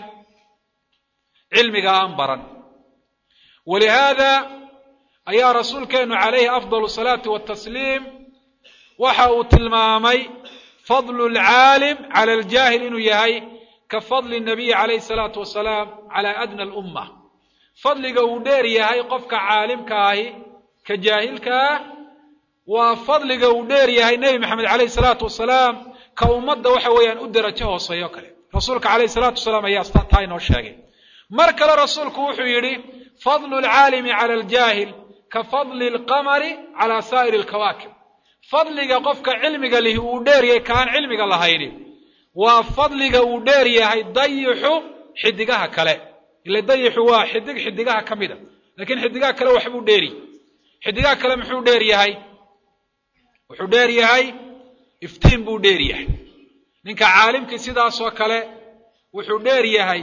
cilmiga aan baran walihaada ayaa rasuulkeenu calayhi afdal salaati watasliim waxa uu tilmaamay fadlu lcaalim cala aljaahil inuu yahay ka fadli nabiyi calayhi salaatu wasalaam cala adna alumma fadliga uu dheer yahay qofka caalimka ahi ka jaahilka ah waa fadliga uu dheer yahay nebi maxamed calayhi salaatu wasalaam ka ummadda waxa weeyaan u derajo hooseeyo kale rasuulka calayhi salaatu wasalaam ayaa taa inoo sheegay mar kale rasuulku wuxuu yidhi fadlu lcaalimi cala aljaahil ka fadli alqamari cala saa'iri alkawaakib fadliga qofka cilmiga lihi uu dheer yahay ka aan cilmiga lahayni waa fadliga uu dheer yahay dayixu xidigaha kale ila dayixu waa xidig xidigaha ka mida laakiin xidigaha kale waxbuu dheeri xidigaha kale muxuu dheer yahay wuxuu dheer yahay iftiin buu dheer yahay ninka caalimkii sidaasoo kale wuxuu dheer yahay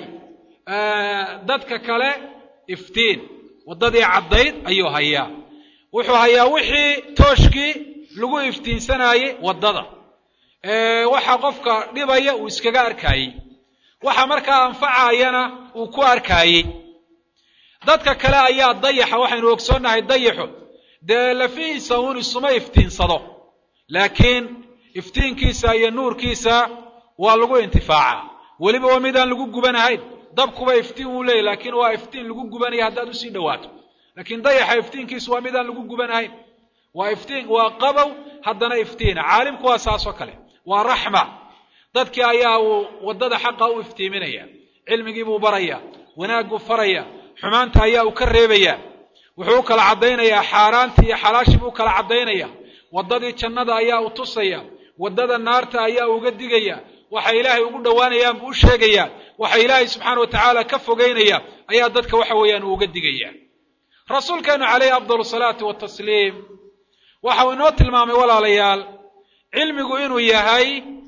dadka kale iftiin waddadii caddayd ayuu hayaa wuxuu hayaa wixii tooshkii lagu iftiinsanayey waddada waxa qofka dhibaya uu iskaga arkaayey waxa markaa anfacayana uu ku arkaayey dadka kale ayaa dayaxa waxaynu ogsoonnahay dayaxu dee lafihiisa uun isuma iftiinsado laakiin iftiinkiisa iyo nuurkiisa waa lagu intifaacaa weliba waa midaan lagu gubanahayn dabkuba iftiin wuu leeyahy laakiin waa iftiin lagu gubanaya haddaad usii dhowaato laakiin dayaxa iftiinkiisu waa midaan lagu gubanahayn waa iftiin waa qabow haddana iftiina caalimku waa saasoo kale waa raxma dadkii ayaa uu waddada xaqa u iftiiminaya cilmigii buu baraya wanaag buu faraya xumaanta ayaa uu ka reebaya wuxuu u kala caddaynayaa xaaraantii iyo xalaashii buu kala caddaynaya waddadii jannada ayaa u tusaya waddada naarta ayaa uga digaya waxa ilaahay ugu dhowaanayaan buu u sheegaya waxa ilaahay subxaana wa tacaala ka fogeynaya ayaa dadka waxa weeyaan uu uga digaya rasuulkeenu calayhi afdal salaati watasliim waxa uu inoo tilmaamay walaalayaal cilmigu inuu yahay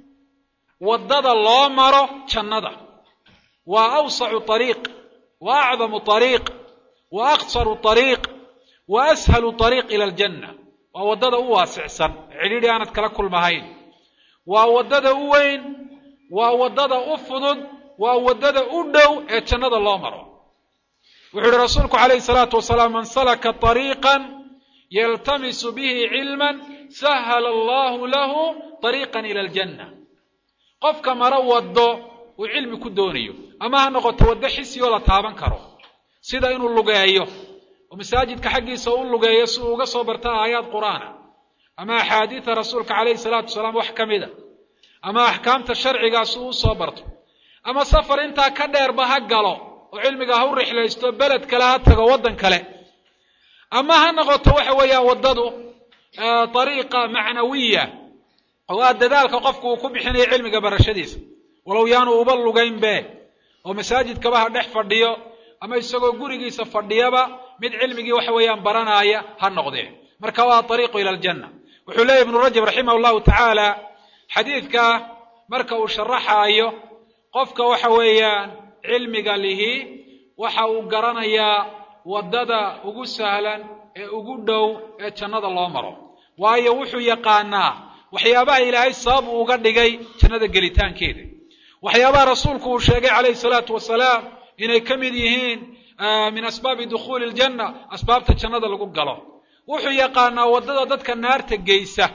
waddada loo maro jannada waa awsacu ariiq wa acdamu ariiq wa aqsaru ariiq wa ashalu ariiq ila aljanna waa waddada u waasicsan cidhidhi aanad kala kulmahayn waa waddada u weyn waa waddada u fudud waa waddada u dhow ee jannada loo maro wuxuu yihi rasuulku calayhi salaatu wasalaam man salaka ariiqan yaltamisu bihi cilman sahala allahu lahu ariiqan ila aljanna qofka maro waddo uu cilmi ku doonayo ama ha noqoto waddo xisiyoo la taaban karo sida inuu lugeeyo oo masaajidka xaggiisa u lugeeyo si uu uga soo barta aayaad qur'aana ama axaadiida rasuulka calayhi salaatu wasalaam wax ka mida ama axkaamta sharcigaa si uu usoo barto ama safar intaa ka dheerba ha galo oo cilmiga ha u rixlaysto beled kale ha tago waddan kale ama ha noqoto waxa weeyaan waddadu ariiqa macnawiya oo aa dadaalka qofku uu ku bixinayo cilmiga barashadiisa walow yaanu uba lugaynbe oo masaajidkaba ha dhex fadhiyo ama isagoo gurigiisa fadhiyaba mid cilmigii waxa weeyaan baranaaya ha noqdee marka waa ariiqu ila aljanna wuxuu leeyahy ibnu rajab raximah llahu tacaala xadiidka marka uu sharaxaayo qofka waxa weeyaan cilmiga lihi waxa uu garanayaa waddada ugu sahlan ee ugu dhow ee jannada loo maro waayo wuxuu yaqaanaa waxyaabaha ilaahay sabab uu uga dhigay jannada gelitaankeeda waxyaabaha rasuulku uu sheegay calayhi salaatu wasalaam inay ka mid yihiin min asbaabi dukhuuli ljanna asbaabta jannada lagu galo wuxuu yaqaanaa waddada dadka naarta geysa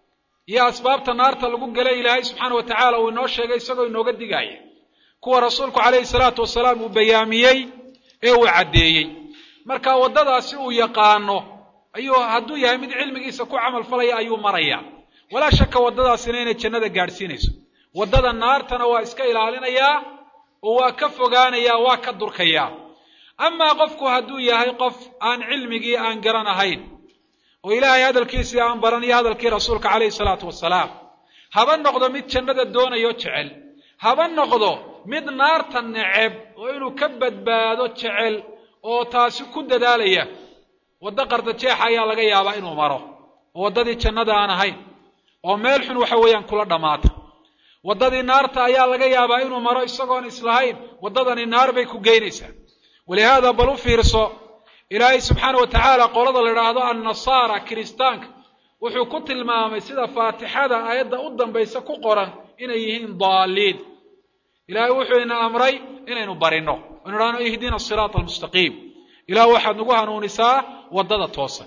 iyo asbaabta naarta lagu galay ilaahay subxaana wa tacaala uu inoo sheegay isagoo inooga digaaya kuwa rasuulku calayhi salaatu wasalaam uu bayaamiyey ee uu caddeeyey marka waddadaasi uu yaqaano ayuu hadduu yahay mid cilmigiisa ku camal falaya ayuu maraya walaa shaka waddadaasina inay jannada gaadhsiinayso waddada naartana waa iska ilaalinayaa oo waa ka fogaanayaa waa ka durkayaa amaa qofku hadduu yahay qof aan cilmigii aan garan ahayn oo ilaahay hadalkiisii aan baran iyo hadalkii rasuulka calayhi salaatu wasalaam haba noqdo mid jannada doonayo jecel haba noqdo mid naarta neceb oo inuu ka badbaado jecel oo taasi ku dadaalaya waddo qardajeexa ayaa laga yaabaa inuu maro oo waddadii jannada aan ahayn oo meel xun waxa weeyaan kula dhammaata waddadii naarta ayaa laga yaabaa inuu maro isagoon islahayn waddadani naar bay ku geynaysaa walihaada bal u fiirso ilaahay subxaana wa tacaala qolada la idhaahdo annasaara kiristaanka wuxuu ku tilmaamay sida faatixada aayadda u dambaysa ku qoran inay yihiin daaliin ilaahay wuxuu ina amray inaynu barino inu idhahno ihdina asiraata almustaqiim ilah waxaad nagu hanuunisaa waddada toosan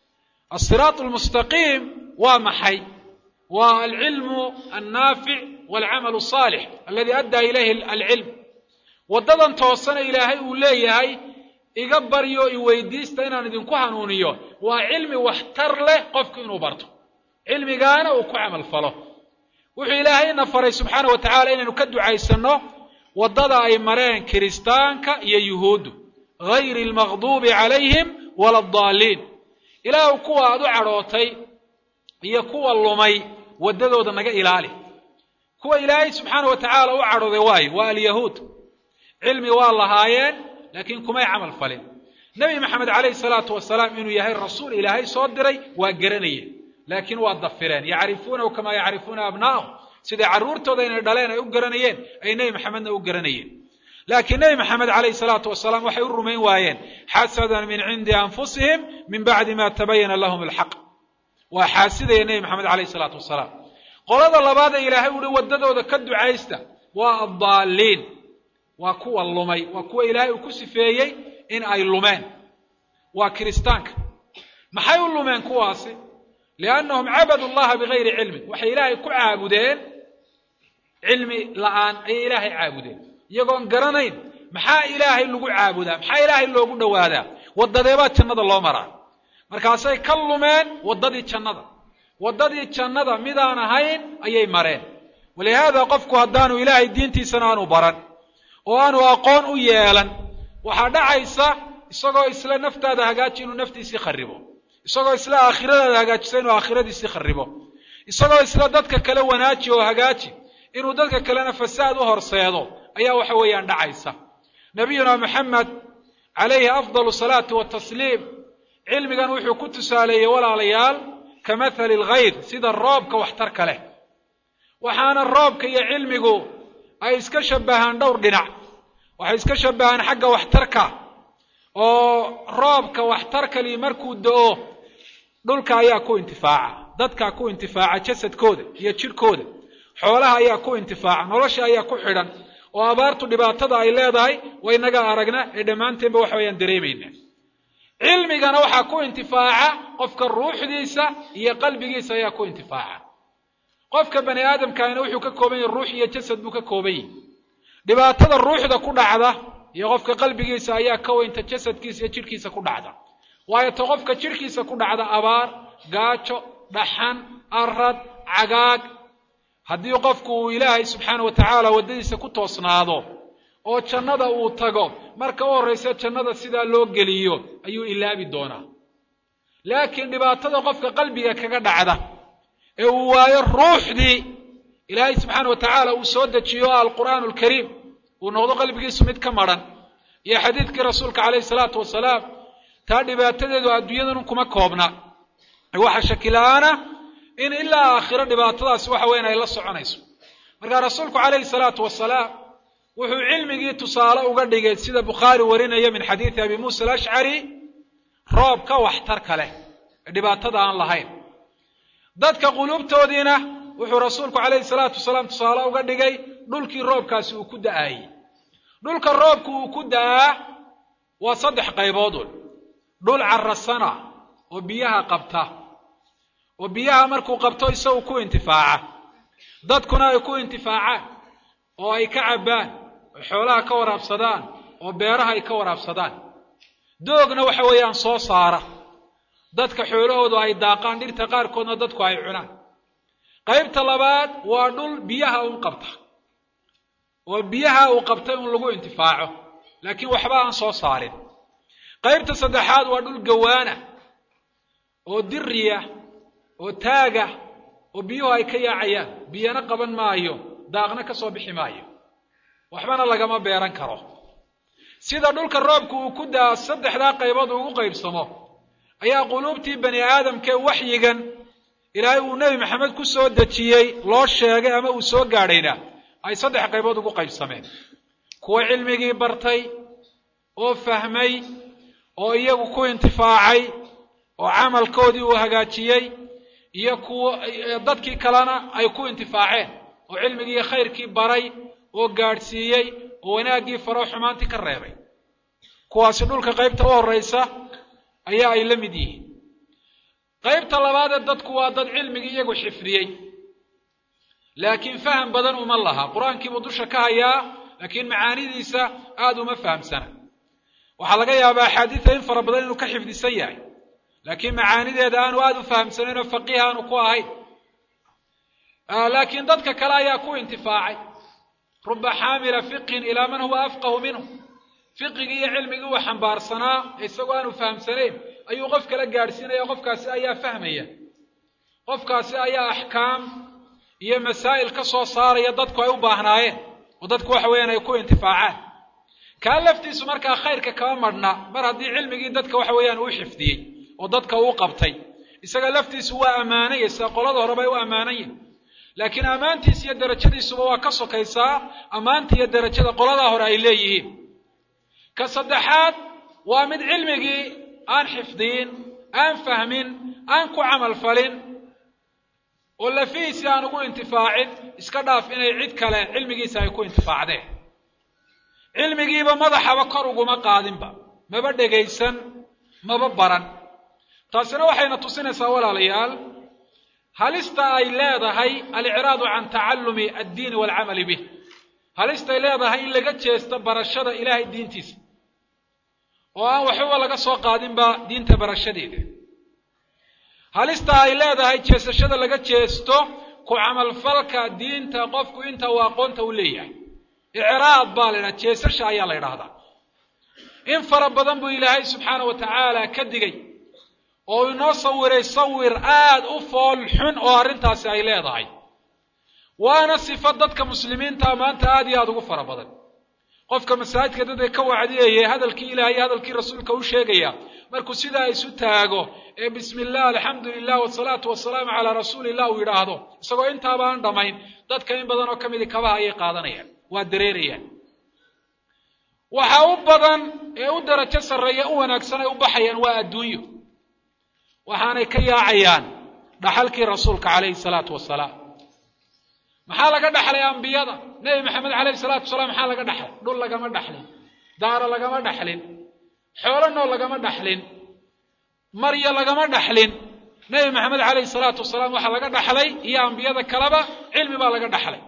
asiraat almustaqiim waa maxay waa alcilmu annaafic walcamalu asaalix aladi addaa ilayhi alcilm waddadan toosana ilaahay uu leeyahay iga baryo i weydiista inaan idinku hanuuniyo waa cilmi waxtar leh qofku inuu barto cilmigaana uu ku camal falo wuxuu ilaahayna faray subxaana wa tacaala inaynu ka ducaysanno waddada ay mareen kiristaanka iyo yuhuuddu gayri almaqduubi calayhim wala addaaliin ilaahu kuwa aad u cadhootay iyo kuwa lumay waddadooda naga ilaali kuwa ilaahay subxaana wa tacaala u cadhooday waayo waa alyahuud cilmi waa lahaayeen laakiin kumay camal falin nebi maxamed calayhi salaatu wasalaam inuu yahay rasuul ilaahay soo diray waa garanayeen laakiin waa dafireen yacrifuunahu kamaa yacrifuuna abnaa'ahum siday carruurtooda inay dhaleen ay u garanayeen ay nebi maxamedna u garanayeen laakiin nebi maxamed calayhi salaatu wasalaam waxay u rumayn waayeen xasadan min cindi anfusihim min bacdi ma tabayana lahum alxaq waa xaasidaya nebi maxamed calayhi salaatu wasalaam qolada labaadee ilaahay uhi waddadooda ka ducaysta waa addaaliin waa kuwa lumay waa kuwa ilaahay uu ku sifeeyey in ay lumeen waa kiristaanka maxay u lumeen kuwaasi liannahum cabadu llaha bigayri cilmin waxay ilaahay ku caabudeen cilmi la'aan ayay ilaahay caabudeen iyagoon garanayn maxaa ilaahay lagu caabudaa maxaa ilaahay loogu dhowaadaa waddadeebaa jannada loo maraa markaasay ka lumeen waddadii jannada waddadii jannada midaan ahayn ayay mareen walihaada qofku haddaanu ilaahay diintiisana aanu baran oo aanu aqoon u yeelan waxaa dhacaysa isagoo isla naftaada hagaaji inuu naftiisii kharibo isagoo isla aakhiradaada hagaajisa inuu aakhiradiisii kharibo isagoo isla dadka kale wanaaji oo hagaaji inuu dadka kalena fasaad u horseedo ayaa waxa weeyaan dhacaysa nabiyuna maxamed calayhi afdalu salaatu watasliim cilmigan wuxuu ku tusaaleeyey walaalayaal ka mathali alghayr sida roobka waxtarka leh waxaana roobka iyo cilmigu ay iska shabbahaan dhowr dhinac waxay iska shabbahaan xagga waxtarka oo roobka waxtarkali markuu do-o dhulka ayaa ku intifaaca dadkaa ku intifaaca jasadkooda iyo jidhkooda xoolaha ayaa ku intifaaca nolosha ayaa ku xidhan oo abaartu dhibaatada ay leedahay waynaga aragna ee dhammaanteenba waxa wayaan dareemayna cilmigana waxaa ku intifaaca qofka ruuxdiisa iyo qalbigiisa ayaa ku intifaaca qofka bani aadamkaana wuxuu ka kooban yahay ruux iyo jasad buu ka kooban yahay dhibaatada ruuxda ku dhacda iyo qofka qalbigiisa ayaa ka weynta jasadkiisa iyo jidhkiisa ku dhacda waayo ta qofka jidhkiisa ku dhacda abaar gaajo dhaxan arad cagaag haddii qofku uu ilaahay subxaana wa tacaala waddadiisa ku toosnaado oo jannada uu tago marka u horraysa jannada sidaa loo geliyo ayuu ilaabi doonaa laakiin dhibaatada qofka qalbiga kaga dhacda ee uu waayo ruuxdii ilaahay subxaana wa tacaala uu soo dejiyo alqur'aanu alkariim uu noqdo qalbigiisu mid ka madhan iyo xadiidkii rasuulka calayhi salaatu wasalaam taa dhibaatadeedu adduunyadan kuma koobna waxa shakila-aana in ilaa aakhiro dhibaatadaasi waxa weyan ay la soconayso marka rasuulku calayhi salaatu wasalaam wuxuu cilmigii tusaale uga dhigay sida bukhaari warinaya min xadiidi abi muusa alashcari roob ka waxtarka leh ee dhibaatada aan lahayn dadka quluubtoodiina wuxuu rasuulku calayhi salaatu wasalaam tusaale uga dhigay dhulkii roobkaasi uu ku da'aayey dhulka roobku uu ku da'aa waa saddex qayboodun dhul carasana oo biyaha qabta oo biyaha markuu qabto isagu ku intifaaca dadkuna ay ku intifaacaan oo ay ka cabbaan oo xoolaha ka waraabsadaan oo beeraha ay ka waraabsadaan doogna waxa weeyaan soo saara dadka xoolahoodu ay daaqaan dhirta qaarkoodna dadku ay cunaan qaybta labaad waa dhul biyaha un qabta oo biyaha uu qabtay un lagu intifaaco laakiin waxba aan soo saarin qaybta saddexaad waa dhul gawaana oo diriya oo taaga oo biyuhu ay ka yaacayaan biyana qaban maayo daaqna ka soo bixi maayo waxbana lagama beeran karo sida dhulka roobku uu ku daa saddexdaa qaybood ugu qaybsamo ayaa quluubtii bani aadamkee waxyigan ilaahay uu nebi maxamed ku soo dejiyey loo sheegay ama uu soo gaadhayna ay saddex qaybood ugu qaybsameen kuwa cilmigii bartay oo fahmay oo iyagu ku intifaacay oo camalkoodii uu hagaajiyey iyo kuwa dadkii kalena ay ku intifaaceen oo cilmigii iyo khayrkii baray oo gaadhsiiyey oo wanaaggii faroo xumaantii ka reebay kuwaasi dhulka qaybta u horraysa ayaa ay la mid yihiin qaybta labaadee dadku waa dad cilmigii iyagu xifdiyey laakiin faham badan uma laha qur-aankiibuu dusha ka hayaa laakiin macaanidiisa aada uma fahamsana waxaa laga yaabaa axaadiida in fara badan inuu ka xifdisan yahay laakiin macaanideeda aanu aada u fahamsanayn oo faqiih aanu ku ahayn laakiin dadka kale ayaa ku intifaacay ruba xaamila fiqhin ilaa man huwa afqahu minhu fiqigii iyo cilmigii uu xambaarsanaa isagoo aanu fahamsanayn ayuu qof kala gaadhsiinaya qofkaasi ayaa fahmaya qofkaasi ayaa axkaam iyo masaa'il ka soo saaraya dadku ay u baahnaayeen oo dadku waxa weeyaan ay ku intifaacaan kaa laftiisu markaa khayrka kama madhna mar haddii cilmigii dadka waxa weeyaan uu xifdiyey oo dadka uu qabtay isaga laftiisu waa ammaanaya sida qolada horeba ay u ammaanayin laakiin ammaantiisa iyo derajadiisuba waa ka sokaysaa ammaanta iyo derajada qoladaa hore ay leeyihiin ka saddexaad waa mid cilmigii aan xifdiyin aan fahmin aan ku camal falin oo lafihiisii aan ugu intifaacin iska dhaaf inay cid kale cilmigiisa ay ku intifaacdeen cilmigiiba madaxaba kor uguma qaadinba maba dhegaysan maba baran taasina waxayna tusinaysaa walaalayaal halista ay leedahay alicraadu can tacallumi addiini waalcamali bih halistay leedahay in laga jeesto barashada ilaahay diintiisa oo aan waxbaba laga soo qaadinba diinta barashadeeda halista ay leedahay jeesashada laga jeesto ku camalfalka diinta qofku inta uu aqoonta u leeyahay icraad baa la ydhaha jeesasha ayaa la ydhahdaa in fara badan buu ilaahay subxaana wa tacaala ka digay oo inoo sawiray sawir aad u fool xun oo arrintaasi ay leedahay waana sifo dadka muslimiinta maanta aad iyo aada ugu fara badan qofka masaajidka dadka ka wacdiyaya hadalkii ilaah iyo hadalkii rasuulka u sheegaya markuu sidaa isu taago ee bismi illah alxamdu lilah wasalaatu wasalaamu calaa rasuuli illah uu yidhaahdo isagoo intaaba aan dhammayn dadka in badan oo ka midi kabaha ayay qaadanayaan waa dareerayaan waxa u badan ee u darajo sarreeya u wanaagsan ay u baxayaan waa adduunyo waxaanay ka yaacayaan dhaxalkii rasuulka calayhi salaatu wasalaam maxaa laga dhaxlay ambiyada nebi maxamed calayhi salaatu wasalaam maxaa laga dhaxlay dhul lagama dhaxlin daaro lagama dhaxlin xoolo nool lagama dhaxlin maryo lagama dhaxlin nebi maxamed calayhi salaatu wasalaam waxaa laga dhaxlay iyo ambiyada kaleba cilmi baa laga dhaxlay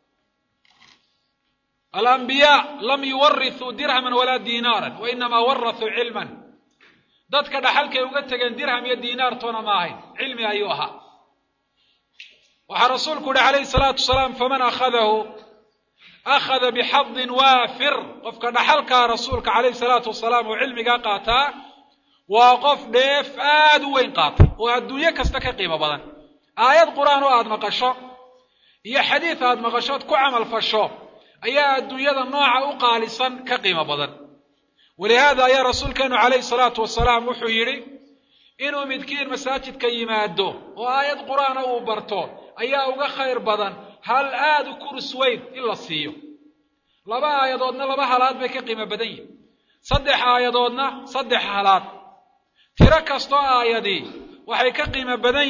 alambiyaa lam yuwarithuu dirhaman walaa diinaaran wa inamaa warathuu cilman dadka dhaxalkay uga tegeen dirham iyo diinaartoona ma ahayn cilmi ayuu ahaa waxaa rasuulku uhi calayhi salaatu wasalaam faman akhadahu akhada bixadin waafir qofka dhaxalkaa rasuulka calayhi salaatu wasalaam oo cilmigaa qaataa waa qof dheef aada u weyn qaatay oo adduunyo kasta ka qiimo badan aayad qur-aan oo aada maqasho iyo xadiid aada maqashood ku camal fasho ayaa adduunyada nooca u qaalisan ka qiimo badan walihaada ayaa rasuulkeenu calayhi salaatu wasalaam wuxuu yidhi inuu midkiin masaajidka yimaado oo aayad qur-aana uu barto ayaa uga khayr badan hal aada u kurus weyn in la siiyo laba aayadoodna laba halaad bay ka qiimo badan yihin saddex aayadoodna saddex halaad tiro kastoo aayadii waxay ka qiimo badan yihiin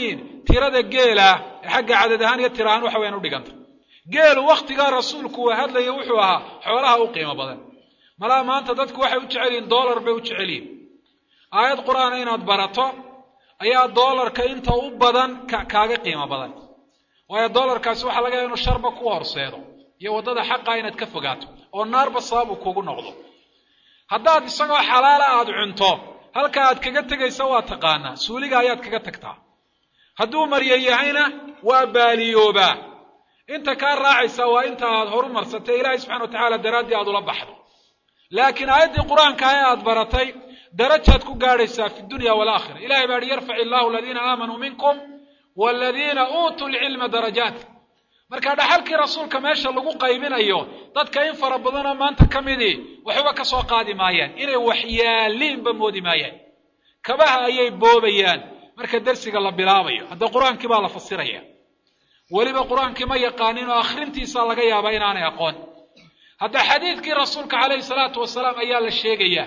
tirada geela ee xagga cadad ahaan iyo tira ahaan waxa weyaan udhiganta geelu wakhtigaa rasuulku uu hadlaya wuxuu ahaa xoolaha u qiimo badan malaa maanta dadku waxay u jecel yihin dollar bay u jecel yihin aayad qur-aana inaad barato ayaa dollarka inta u badan kaaga qiimo badan waayo dollarkaasi waxaa laga yaha inuu sharba ku horseedo iyo waddada xaqa inaad ka fogaato oo naarba sabab uu kugu noqdo haddaad isagoo xalaala aada cunto halka aad kaga tegaysa waa taqaanaa suuliga ayaad kaga tagtaa hadduu marya yahayna waa baaliyoobaa inta kaa raacaysa waa inta aad horu marsatay ilaahay subxana wa tacaala daraaddii aad ula baxdo laakiin aayaddii qur-aanka ee aad baratay darajaad ku gaadhaysaa fi dunya walaakhira ilahay baa hi yarfac illahu aladiina aamanuu minkum waladiina uutuu lcilma darajaat marka dhaxalkii rasuulka meesha lagu qaybinayo dadka in fara badanoo maanta ka midii waxba ka soo qaadi maayaan inay waxyaaliinba moodi maayaan kabaha ayay boobayaan marka dersiga la bilaabayo hadda qur-aankii baa la fasiraya weliba qur-aankii ma yaqaanin oo akhrintiisa laga yaabaa inaanay aqoon hadda xadiidkii rasuulka calayhi salaatu wasalaam ayaa la sheegayaa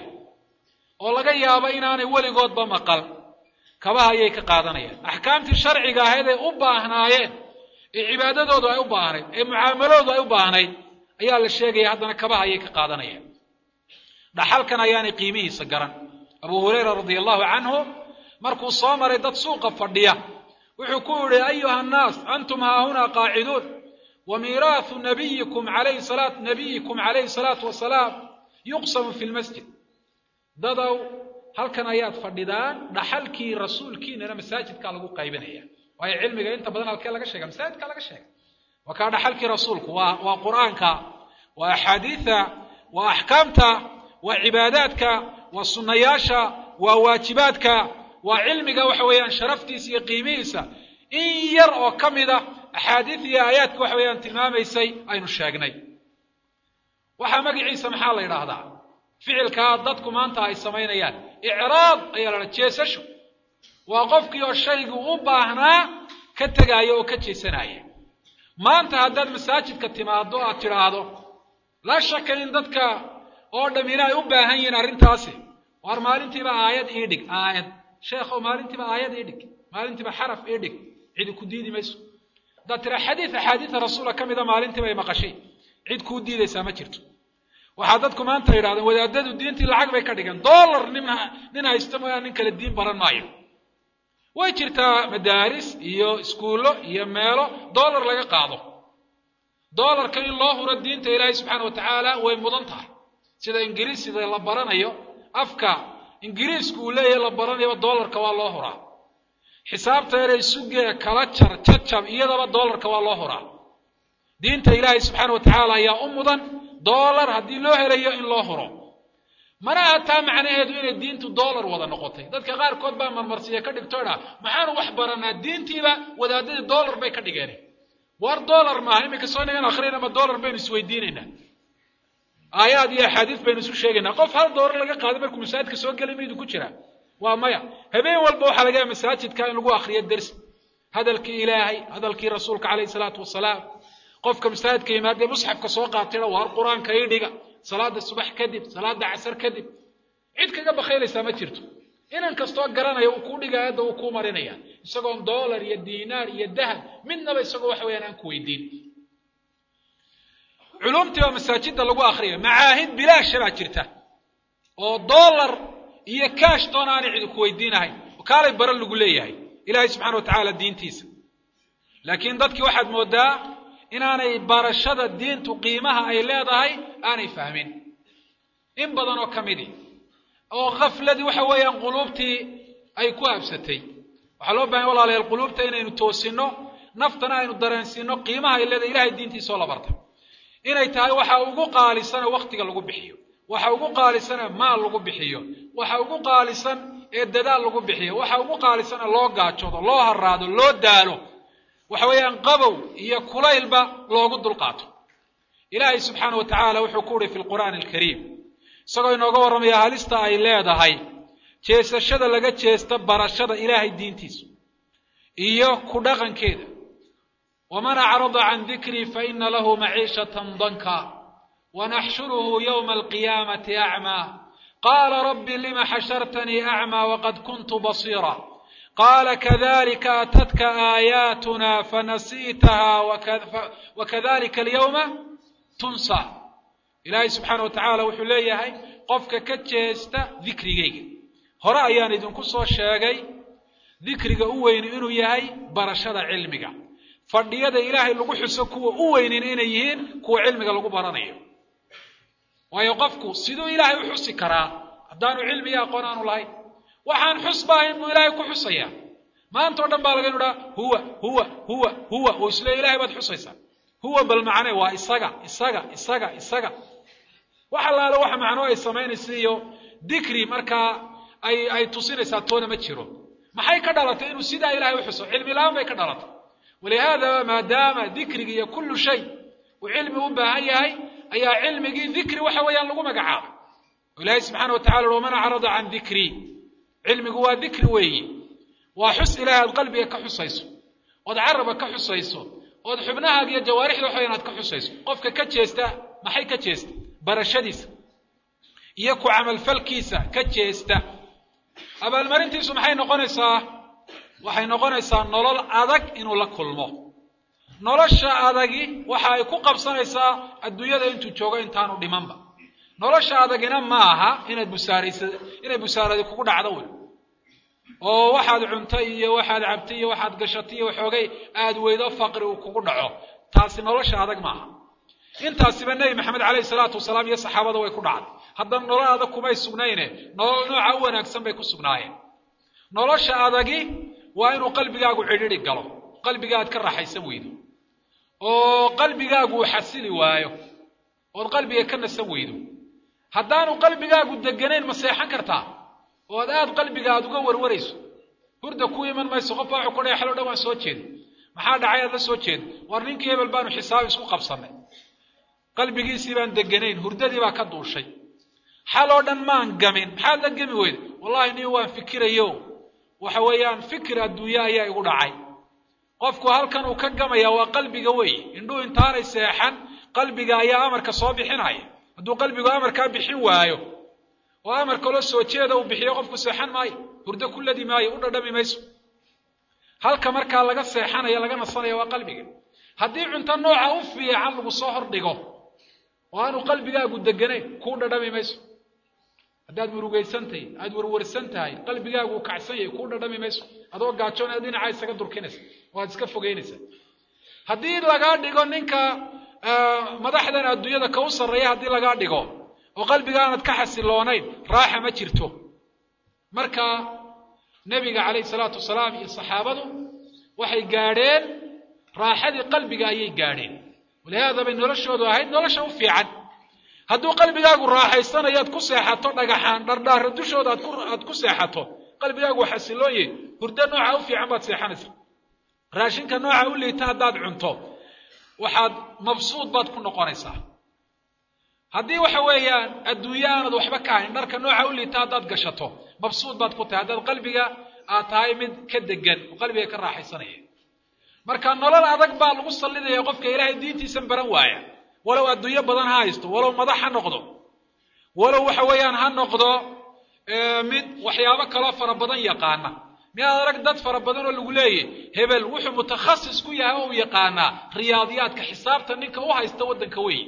oo laga yaabo inaanay weligoodba maqal kabaha ayay ka qaadanayaan axkaamtii sharciga ahayd ay u baahnaayeen ee cibaadadoodu ay u baahnayd ee mucaamaloodu ay u baahnayd ayaa la sheegaya haddana kabaha ayay ka qaadanayaan dhaxalkan ayaanay qiimihiisa garan abu hurayra radia allahu canhu markuu soo maray dad suuqa fadhiya wuxuu ku yidhi ayuha annaas antum haahunaa qaaciduun wa miiraahu nabiyikum alayhi salaat nabiyikum calayhi salaatu wasalaam yuqsamu fi lmasjid dadow halkan ayaad fadhidaan dhaxalkii rasuulkiinana masaajidkaa lagu qaybinaya waayo cilmiga inta badan halkee laga sheega masaajidkaa laga sheega waa kaa dhaxalkii rasuulku waa waa qur'aanka waa axaadiida waa axkaamta waa cibaadaadka waa sunnayaasha waa waajibaadka waa cilmiga waxa weeyaan sharaftiisa iyo qiimihiisa in yar oo ka mida axaadiid iyo aayaadka waxa weeyaan tilmaamaysay aynu sheegnay waxaa magaciisa maxaa la yidhaahdaa ficilkaa dadku maanta ay samaynayaan icraab ayaa la dhaha jeesasho waa qofkii oo shaygii u baahnaa ka tegaaya oo ka jeesanaya maanta haddaad masaajidka timaado aad tidhaahdo laa shaka in dadka oo dhammina ay u baahan yihiin arrintaasi waar maalintiiba aayad ii dhig aayad sheekhow maalintiiba aayad ii dhig maalintiiba xaraf ii dhig cidi ku diidi mayso haddaad tiraa xadiid axaadiida rasuula ka mida maalintiiba ay maqashay cid kuu diidaysaa ma jirto waxaa dadku maanta yidhahdeen wadaadadu diintii lacag bay ka dhigeen dollar nin nin haysta mooyaan nin kale diin baran maayo way jirtaa madaaris iyo iskuullo iyo meelo dollar laga qaado dollarka in loo huro diinta ilaahay subxaana wa tacaala way mudan tahay sida ingiriisida la baranayo afka ingiriisku uu leeyahay la baranayaba dollarka waa loo huraa xisaabta inay sugee kala jar jajab iyadaba dollarka waa loo huraa diinta ilaahay subxaana wa tacaala ayaa u mudan dollar haddii loo helayo in loo huro mana aha taa macnaheedu inay diintu dollar wada noqotay dadka qaarkood baa marmarsiya ka dhigto idhaa maxaanu wax baranaa diintiiba wadaadadii dollar bay ka dhigeen war dollar maaha iminka soo nagan akhrina ma dollar baynu isweydiinaynaa aayaad iyo axaadiis baynu isu sheegaynaa qof hal dollar laga qaaday markuu masaajidka soo gelay maydu ku jiraa waa maya habeen walba waxaa laga yahay masaajidka in lagu akriyo dersi hadalkii ilaahay hadalkii rasuulka calayhi salaatu wasalaam qofka masaajidka yimaadee musxafka soo qaatayna waar qur-aanka ii dhiga salaada subax kadib salaada casar kadib cid kaga bakaylaysaa ma jirto inan kastoo garanaya uu kuu dhiga aadda uu kuu marinaya isagoon dollar iyo diinaar iyo dahab midnaba isagoo waxa weyaan aan ku weydiin culumtii baa masaajidda lagu akriya macaahid bilaasha baa jirta oo dollar iyo kaash doon aanay cidi ku weydiinahayn oo kaalay bara lagu leeyahay ilaahay subxana wa tacaala diintiisa laakiin dadkii waxaad moodaa inaanay barashada diintu qiimaha ay leedahay aanay fahmin in badan oo ka midi oo khafladii waxa weeyaan quluubtii ay ku habsatay waxaa loo bahanya walaalayaal quluubta inaynu toosinno naftana aynu dareensiino qiimaha ay leedahay ilahay diintiisa oo la barta inay tahay waxa ugu qaalisana wakhtiga lagu bixiyo waxa ugu qaalisana maal lagu bixiyo waxa ugu qaalisan ee dadaal lagu bixiyo waxa ugu qaalisana loo gaajoodo loo haraado loo daalo waxa weeyaan qabow iyo kulaylba loogu dulqaato ilaahay subxaana wa tacaala wuxuu ku uhi fi lqur'aani alkariim isagoo inooga warramaya halista ay leedahay jeesashada laga jeesta barashada ilaahay diintiisa iyo ku dhaqankeeda waman acrada can dikrii faina lahu maciishatan danka wanaxshuruhu yowma alqiyaamati acmaa qaala rabbi lima xashartanii acmaa waqad kuntu basiira qaala kadalika atadka aayaatuna fanasiitaha wakadalika alyawma tunsa ilaahay subxaana wa tacaala wuxuu leeyahay qofka ka jeesta dikrigayga hore ayaan idinku soo sheegay dikriga u weyni inuu yahay barashada cilmiga fadhiyada ilaahay lagu xuso kuwa u weynin inay yihiin kuwa cilmiga lagu baranayo waayo qofku siduu ilaahay u xusi karaa haddaanu cilmi iyo aqoon aanu lahayn waxaan xusba ahayn buu ilaahay ku xusayaa maanta o dhan baa laga idhaa huwa huwa huwa huwa oo isle ilahay baad xusaysaa huwa bal macne waa isaga isaga isaga isaga wax allaale waxa macnoo ay samaynaysa iyo dikri markaa ay ay tusinaysaa toona ma jiro maxay ka dhalatay inuu sidaa ilahay u xuso cilmi la-aan bay ka dhalatay walihaada maadaama dikrigi iyo kullu shay uu cilmi u baahan yahay ayaa cilmigii dikri waxa weeyaan lagu magacaabay o ilaahay subxaana wa tacala ui waman acrada can dikrii cilmigu waa dikri weeyi waa xus ilahay aad qalbiga ka xusayso ood caraba ka xusayso ood xubnahaaga iyo jawaarixda waxa inaad ka xusayso qofka ka jeesta maxay ka jeesta barashadiisa iyo ku camalfalkiisa ka jeesta abaalmarintiisu maxay noqonaysaa waxay noqonaysaa nolol adag inuu la kulmo nolosha adagi waxa ay ku qabsanaysaa adduunyada intuu joogo intaanu dhimanba nolosha adagina ma aha inaad busaaraysa inay busaaradi kugu dhacdo wey oo waxaad cuntay iyo waxaad cabtay iyo waxaad gashatay iyo waxoogay aad weydo faqri uu kugu dhaco taasi nolosha adag maaha intaasiba nebi maxamed caleyhi salaatu wasalaam iyo saxaabada way ku dhacday haddana nolol adag kumay sugnayne nolol nooca u wanaagsan bay ku sugnaayeen nolosha adagi waa inuu qalbigaagu cidhiri galo qalbiga aad ka raaxaysan weydo oo qalbigaagu uu xasili waayo ood qalbiga ka nasan weydo haddaanu qalbigaagu deganayn ma seexan kartaa ood aad qalbiga aad uga warwarayso hurda ku iman mayso qof baa wuxuu ku dhahay xalo dhan waan soo jeeda maxaa dhacay aad la soo jeeda war ninkii hebel baanu xisaab isku qabsannay qalbigiisii baan deganayn hurdadii baa ka duushay xaloo dhan maan gamin maxaad la gemi weyda wallahi nin waan fikirayo waxa weeyaan fikir adduunye ayaa igu dhacay qofku halkan uu ka gamaya waa qalbiga wey indhuu intaanay seexan qalbiga ayaa amarka soo bixinaya hadduu qalbigu amarkaa bixin waayo oo amar kaloo soo jeeda uu bixiyo qofku seexan maayo hurdo ku ladi maayo u dhadhami mayso halka markaa laga seexanaya laga nasanaya waa qalbiga haddii cunto nooca u fiican lagu soo hordhigo oo aanu qalbigaagu deganayn kuu dhadhami mayso haddaad murugaysan tahay aada warwarsan tahay qalbigaagu uu kacsan yahay kuu dhadhami mayso adoo gaajoon aad dhinacaa isaga durkinaysa oo aad iska fogeynaysa haddii lagaa dhigo ninka madaxdan adduunyada ka u sarreeya haddii lagaa dhigo oo qalbiga aanad ka xasiloonayn raaxa ma jirto marka nebiga calayhi salaatu wasalaam iyo saxaabadu waxay gaadheen raaxadii qalbiga ayay gaadheen walihaada bay noloshoodu ahayd nolosha u fiican hadduu qalbigaagu raaxaysanayo aad ku seexato dhagaxaan dhardhaara dushooda aad ku aad ku seexato qalbigaagu xasiloon yahay hurdo nooca u fiican baad seexanaysa raashinka nooca u liita haddaad cunto waxaad mabsuud baad ku noqonaysaa haddii waxa weeyaan adduunye aanad waxba ka hayn dharka nooca u liita haddaad gashato mabsuud baad ku tahay haddaad qalbiga aad tahay mid ka degan oo qalbiga ka raaxaysanaya marka nolol adag baa lagu sallidaya qofka ilaahay diintiisan baran waaya walow adduunyo badan ha haysto walow madax ha noqdo walow waxa weeyaan ha noqdo mid waxyaabo kaloo fara badan yaqaana miyaad arag dad fara badan oo lagu leeyahy hebel wuxuu mutakhasis ku yahay oo u yaqaanaa riyaadiyaadka xisaabta ninka u haysta waddanka weeye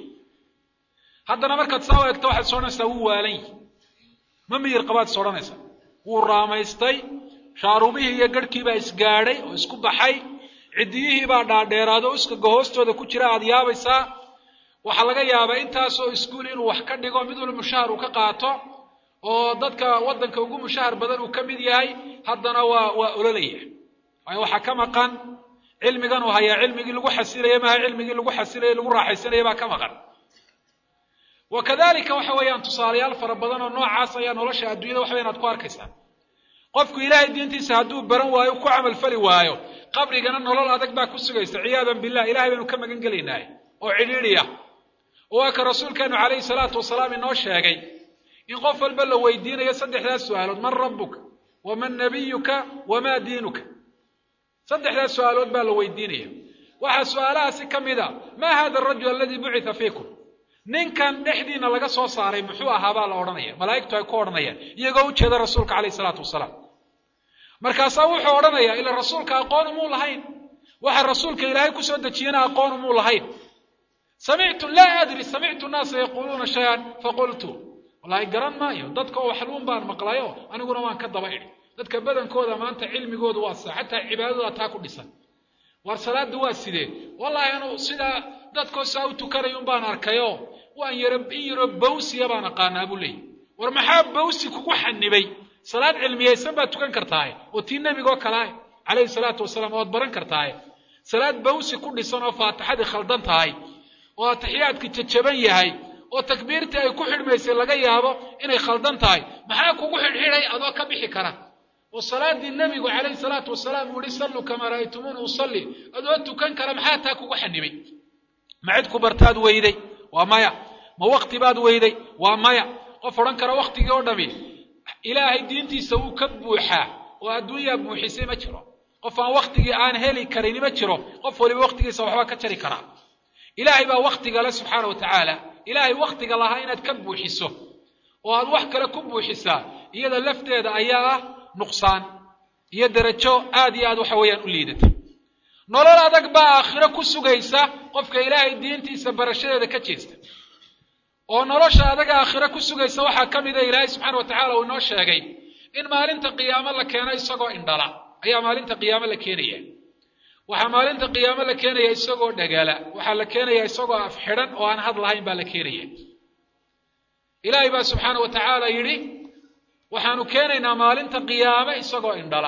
haddana markaad saa u egto waxaad is odhanaysaa wuu waalan yihi ma miyir qabaad is odhanaysaa wuu raamaystay shaaruubihii iyo garhkii baa isgaadhay oo isku baxay ciddiyihii baa dhaadheeraado o iskaga hoostooda ku jira aad yaabaysaa waxaa laga yaabaa intaasoo iskuul inuu wax ka dhigo mid walba mushahar uu ka qaato oo dadka waddanka ugu mushahar badan uu ka mid yahay haddana waa waa ololaya waayo waxaa ka maqan cilmigan uu hayaa cilmigii lagu xasilaya maaha cilmigii lagu xasilaya lagu raaxaysanaya baa ka maqan wa kadalika waxa weeyaan tusaalayaal fara badan oo noocaas ayaa nolosha adduunyada waxa weyan aad ku arkaysaa qofku ilaahay diintiisa hadduu baran waayo ku camalfali waayo qabrigana nolol adag baa ku sugaysa ciyaadan billah ilahay baynu ka magan gelaynahay oo cidhiidhiya oo waa ka rasuulkeenu calayhi salaatu wasalaam inoo sheegay in qof walba la weydiinayo saddexdaas su-aalood man rabbuka waman nabiyuka wamaa diinuka saddexdaas su-aalood baa la weydiinaya waxaa su-aalahaasi ka mid a maa hada arajul aladii bucitha fiikum ninkan dhexdiina laga soo saaray muxuu ahaa baa la odhanaya malaa'igtu ay ku odhanayaan iyagoo ujeeda rasuulka calayhi salaatu wasalaam markaasaa wuxuu odhanayaa ila rasuulka aqoon umuu lahayn waxa rasuulka ilaahay kusoo dejiyana aqoon umuu lahayn samictu laa adri samictu naasa yaquuluuna shay-an faqultu wallaahi garan maayo dadka oo waxluun baan maqlayo aniguna waan ka daba idhi dadka badankooda maanta cilmigoodu waa saa xataa cibaadadooda taa ku dhisan war salaada waa sidee wallaahi anu sidaa dadkoo saa u tukanay un baan arkayo waan yaro in yaro bawsiya baan aqaanaa buu leeyahy war maxaa bawsi kugu xanibay salaad cilmiyaysan baad tukan kartaaye oo tii nebigoo kalaah calayhi salaatu wasalaam oad baran kartaaye salaad bawsi ku dhisan oo faatixadii khaldan tahay oo atixiyaadki jajaban yahay oo takbiirtii ay ku xidhmaysay laga yaabo inay khaldan tahay maxaa kugu xidhxidhay adoo ka bixi kara oo salaadii nebigu calayhi salaatu wasalaam uu yihi salluu kamaa ra'aytumuuni usalli adoo tukan kara maxaa taa kugu xanibay ma cid ku bartaad weyday waa maya ma wakti baad weyday waa maya qof odhan kara waktigii oo dhami ilaahay diintiisa wuu ka buuxaa oo adduunyaa buuxisay ma jiro qof aan waktigii aan heli karini ma jiro qof waliba waktigiisa waxba ka jari karaa ilaahay baa waktiga le subxaana wa tacaala ilaahay waktiga lahaa inaad ka buuxiso oo aad wax kale ku buuxisaa iyada lafteeda ayaa ah nuqsaan iyo derajo aad iyo aad waxa weeyaan u liidata nolol adag baa aakhiro ku sugaysa qofka ilaahay diintiisa barashadeeda ka jeesta oo nolosha adaga aakhiro ku sugaysa waxaa ka mida ilaahay subxaana wa tacala uu inoo sheegay in maalinta qiyaamo la keeno isagoo indhala ayaa maalinta qiyaamo la keenaya waxaa maalinta qiyaamo la keenaya isagoo dhagala waxaa la keenaya isagoo af xidhan oo aan had lahayn baa la keenaya ilaahay baa subxaana wa tacaala yidhi waxaanu keenaynaa maalinta qiyaame isagoo indhala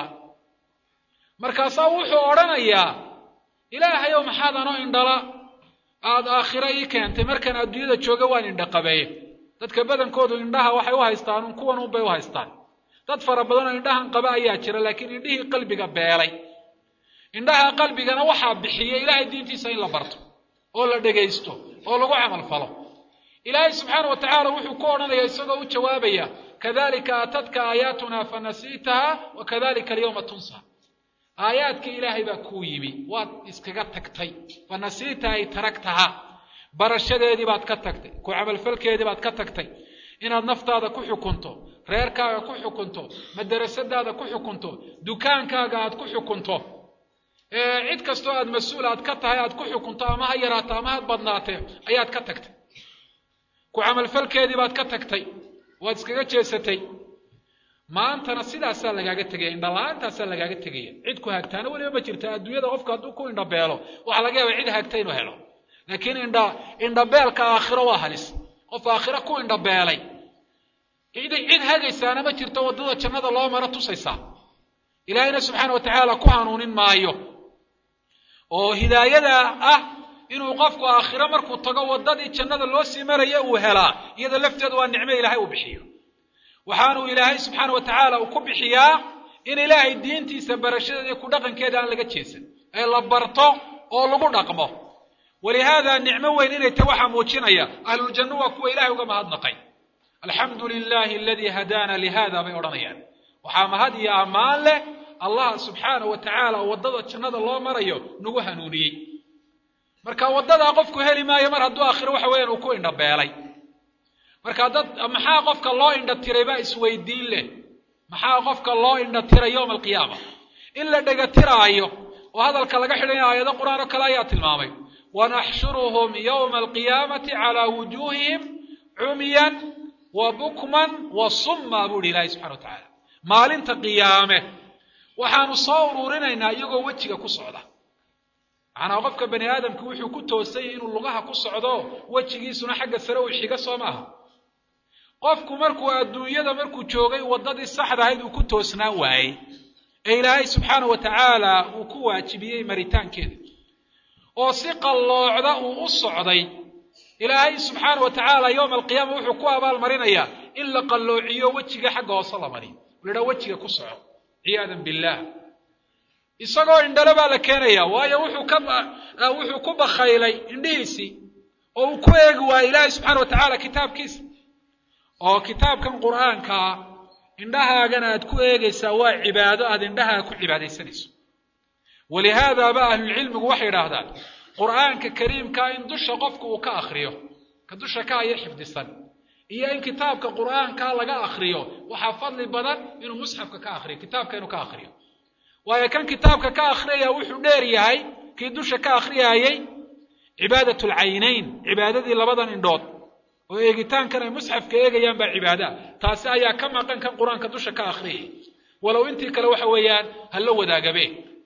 markaasaa wuxuu odhanayaa ilaahayow maxaad anoo indhala aada aakhiro ii keentay markaan adduunyada jooga waan indhaqabeeye dadka badankoodu indhaha waxay u haystaan un kuwan unbay u haystaan dad fara badanoo indhahan qaba ayaa jira laakiin indhihii qalbiga beelay indhaha qalbigana waxaa bixiya ilaahay diintiisa in la barto oo la dhegaysto oo lagu camal falo ilaahay subxaana wa tacaala wuxuu ku odhanaya isagoo u jawaabaya kadalika aatadka aayaatuna fanasiitaha wa kadalika alyawma tunsa aayaadkii ilaahay baa kuu yimi waad iskaga tagtay fanasiita ay taragtaha barashadeedii baad ka tagtay ku camalfalkeedii baad ka tagtay inaad naftaada ku xukunto reerkaaga ku xukunto madarasadaada ku xukunto dukaankaaga aad ku xukunto cid kastoo aad mas-uul aad ka tahay aad ku xukunto ama ha yaraato ama ha badnaatee ayaad ka tagtay ku camalfalkeedii baad ka tagtay waad iskaga jeesatay maantana sidaasaa lagaaga tegaya indhala-aantaasaa lagaaga tegaya cid ku hagtaana weliba ma jirta adduunyada qofka hadduu ku indhabeelo waxaa laga yaaba cid hagta inuu helo laakiin indha indhabeelka aakhiro waa halis qof aakhiro ku indhabeelay cid cid hagaysaana ma jirto waddada jannada loo maro tusaysaa ilaahayna subxaana wa tacaala ku hanuunin maayo oo hidaayada ah inuu qofku aakhiro markuu tago waddadii jannada loo sii maraya uu helaa iyada lafteedu waa nicmo ilaahay uu bixiyo waxaanuu ilaahay subxaana wa tacaala uu ku bixiyaa in ilaahay diintiisa barashadeeda iyo ku dhaqankeeda aan laga jeesan ee la barto oo lagu dhaqmo walihaada nicmo weyn inay tahy waxaa muujinaya ahluljanno waa kuwa ilahay uga mahadnaqay alxamdu lilahi aladii hadaana lihada bay odhanayaan waxaa mahad iyo ammaan leh allah subxaana wa tacaala oo waddada jannada loo marayo nagu hanuuniyey marka waddadaa qofku heli maayo mar hadduu aakhiro waxa weeyaan uu ku indhabeelay marka dad maxaa qofka loo indha tiray baa isweydiin leh maxaa qofka loo indha tiray yowma alqiyaama in la dhega tiraayo oo hadalka laga xidhanya aayado qur-aan oo kale ayaa tilmaamay wanaxshuruhum yowma alqiyaamati calaa wujuuhihim cumyan wa bukman wa summa buu ihi ilaahay subxana wa tacaala maalinta qiyaame waxaanu soo ururinaynaa iyagoo wejiga ku socda macnaa qofka bani aadamku wuxuu ku toosanyay inuu lugaha ku socdo wejigiisuna xagga sare uu xiga soo maaha qofku markuu adduunyada markuu joogay waddadii saxda ahayd uu ku toosnaan waayey ee ilaahay subxaana wa tacaala uu ku waajibiyey maritaankeeda oo si qalloocda uu u socday ilaahay subxaana wa tacaala yowma alqiyaama wuxuu ku abaalmarinayaa in la qalloociyo wejiga xagga hoose la mariyo la idhaha wejiga ku soco ciyaadan billaah isagoo indhale baa la keenaya waayo wuxuu ka wuxuu ku bakhaylay indhihiisii oo uu ku eegi waayey ilaahay subxaana wa tacaala kitaabkiisa oo kitaabkan qur'aankaa indhahaagana aad ku eegaysaa waa cibaado aad indhahaaga ku cibaadaysanayso walihaadaaba ahlulcilmigu waxay idhaahdaan qur'aanka kariimkaa in dusha qofku uu ka akriyo ka dusha ka aya xifdisan iyo in kitaabka qur'aanka laga akriyo waxaa fadli badan inuu musxafka ka akriyo kitaabka inuu ka akriyo waayo kan kitaabka ka akhriyaya wuxuu dheer yahay kii dusha ka akhriyayey cibaadat lcaynayn cibaadadii labadan indhood oo eegitaankan ay musxafka eegayaan baa cibaada taasi ayaa ka maqan kan qur-aanka dusha ka akhriyay walow intii kale waxa weeyaan ha la wadaagabe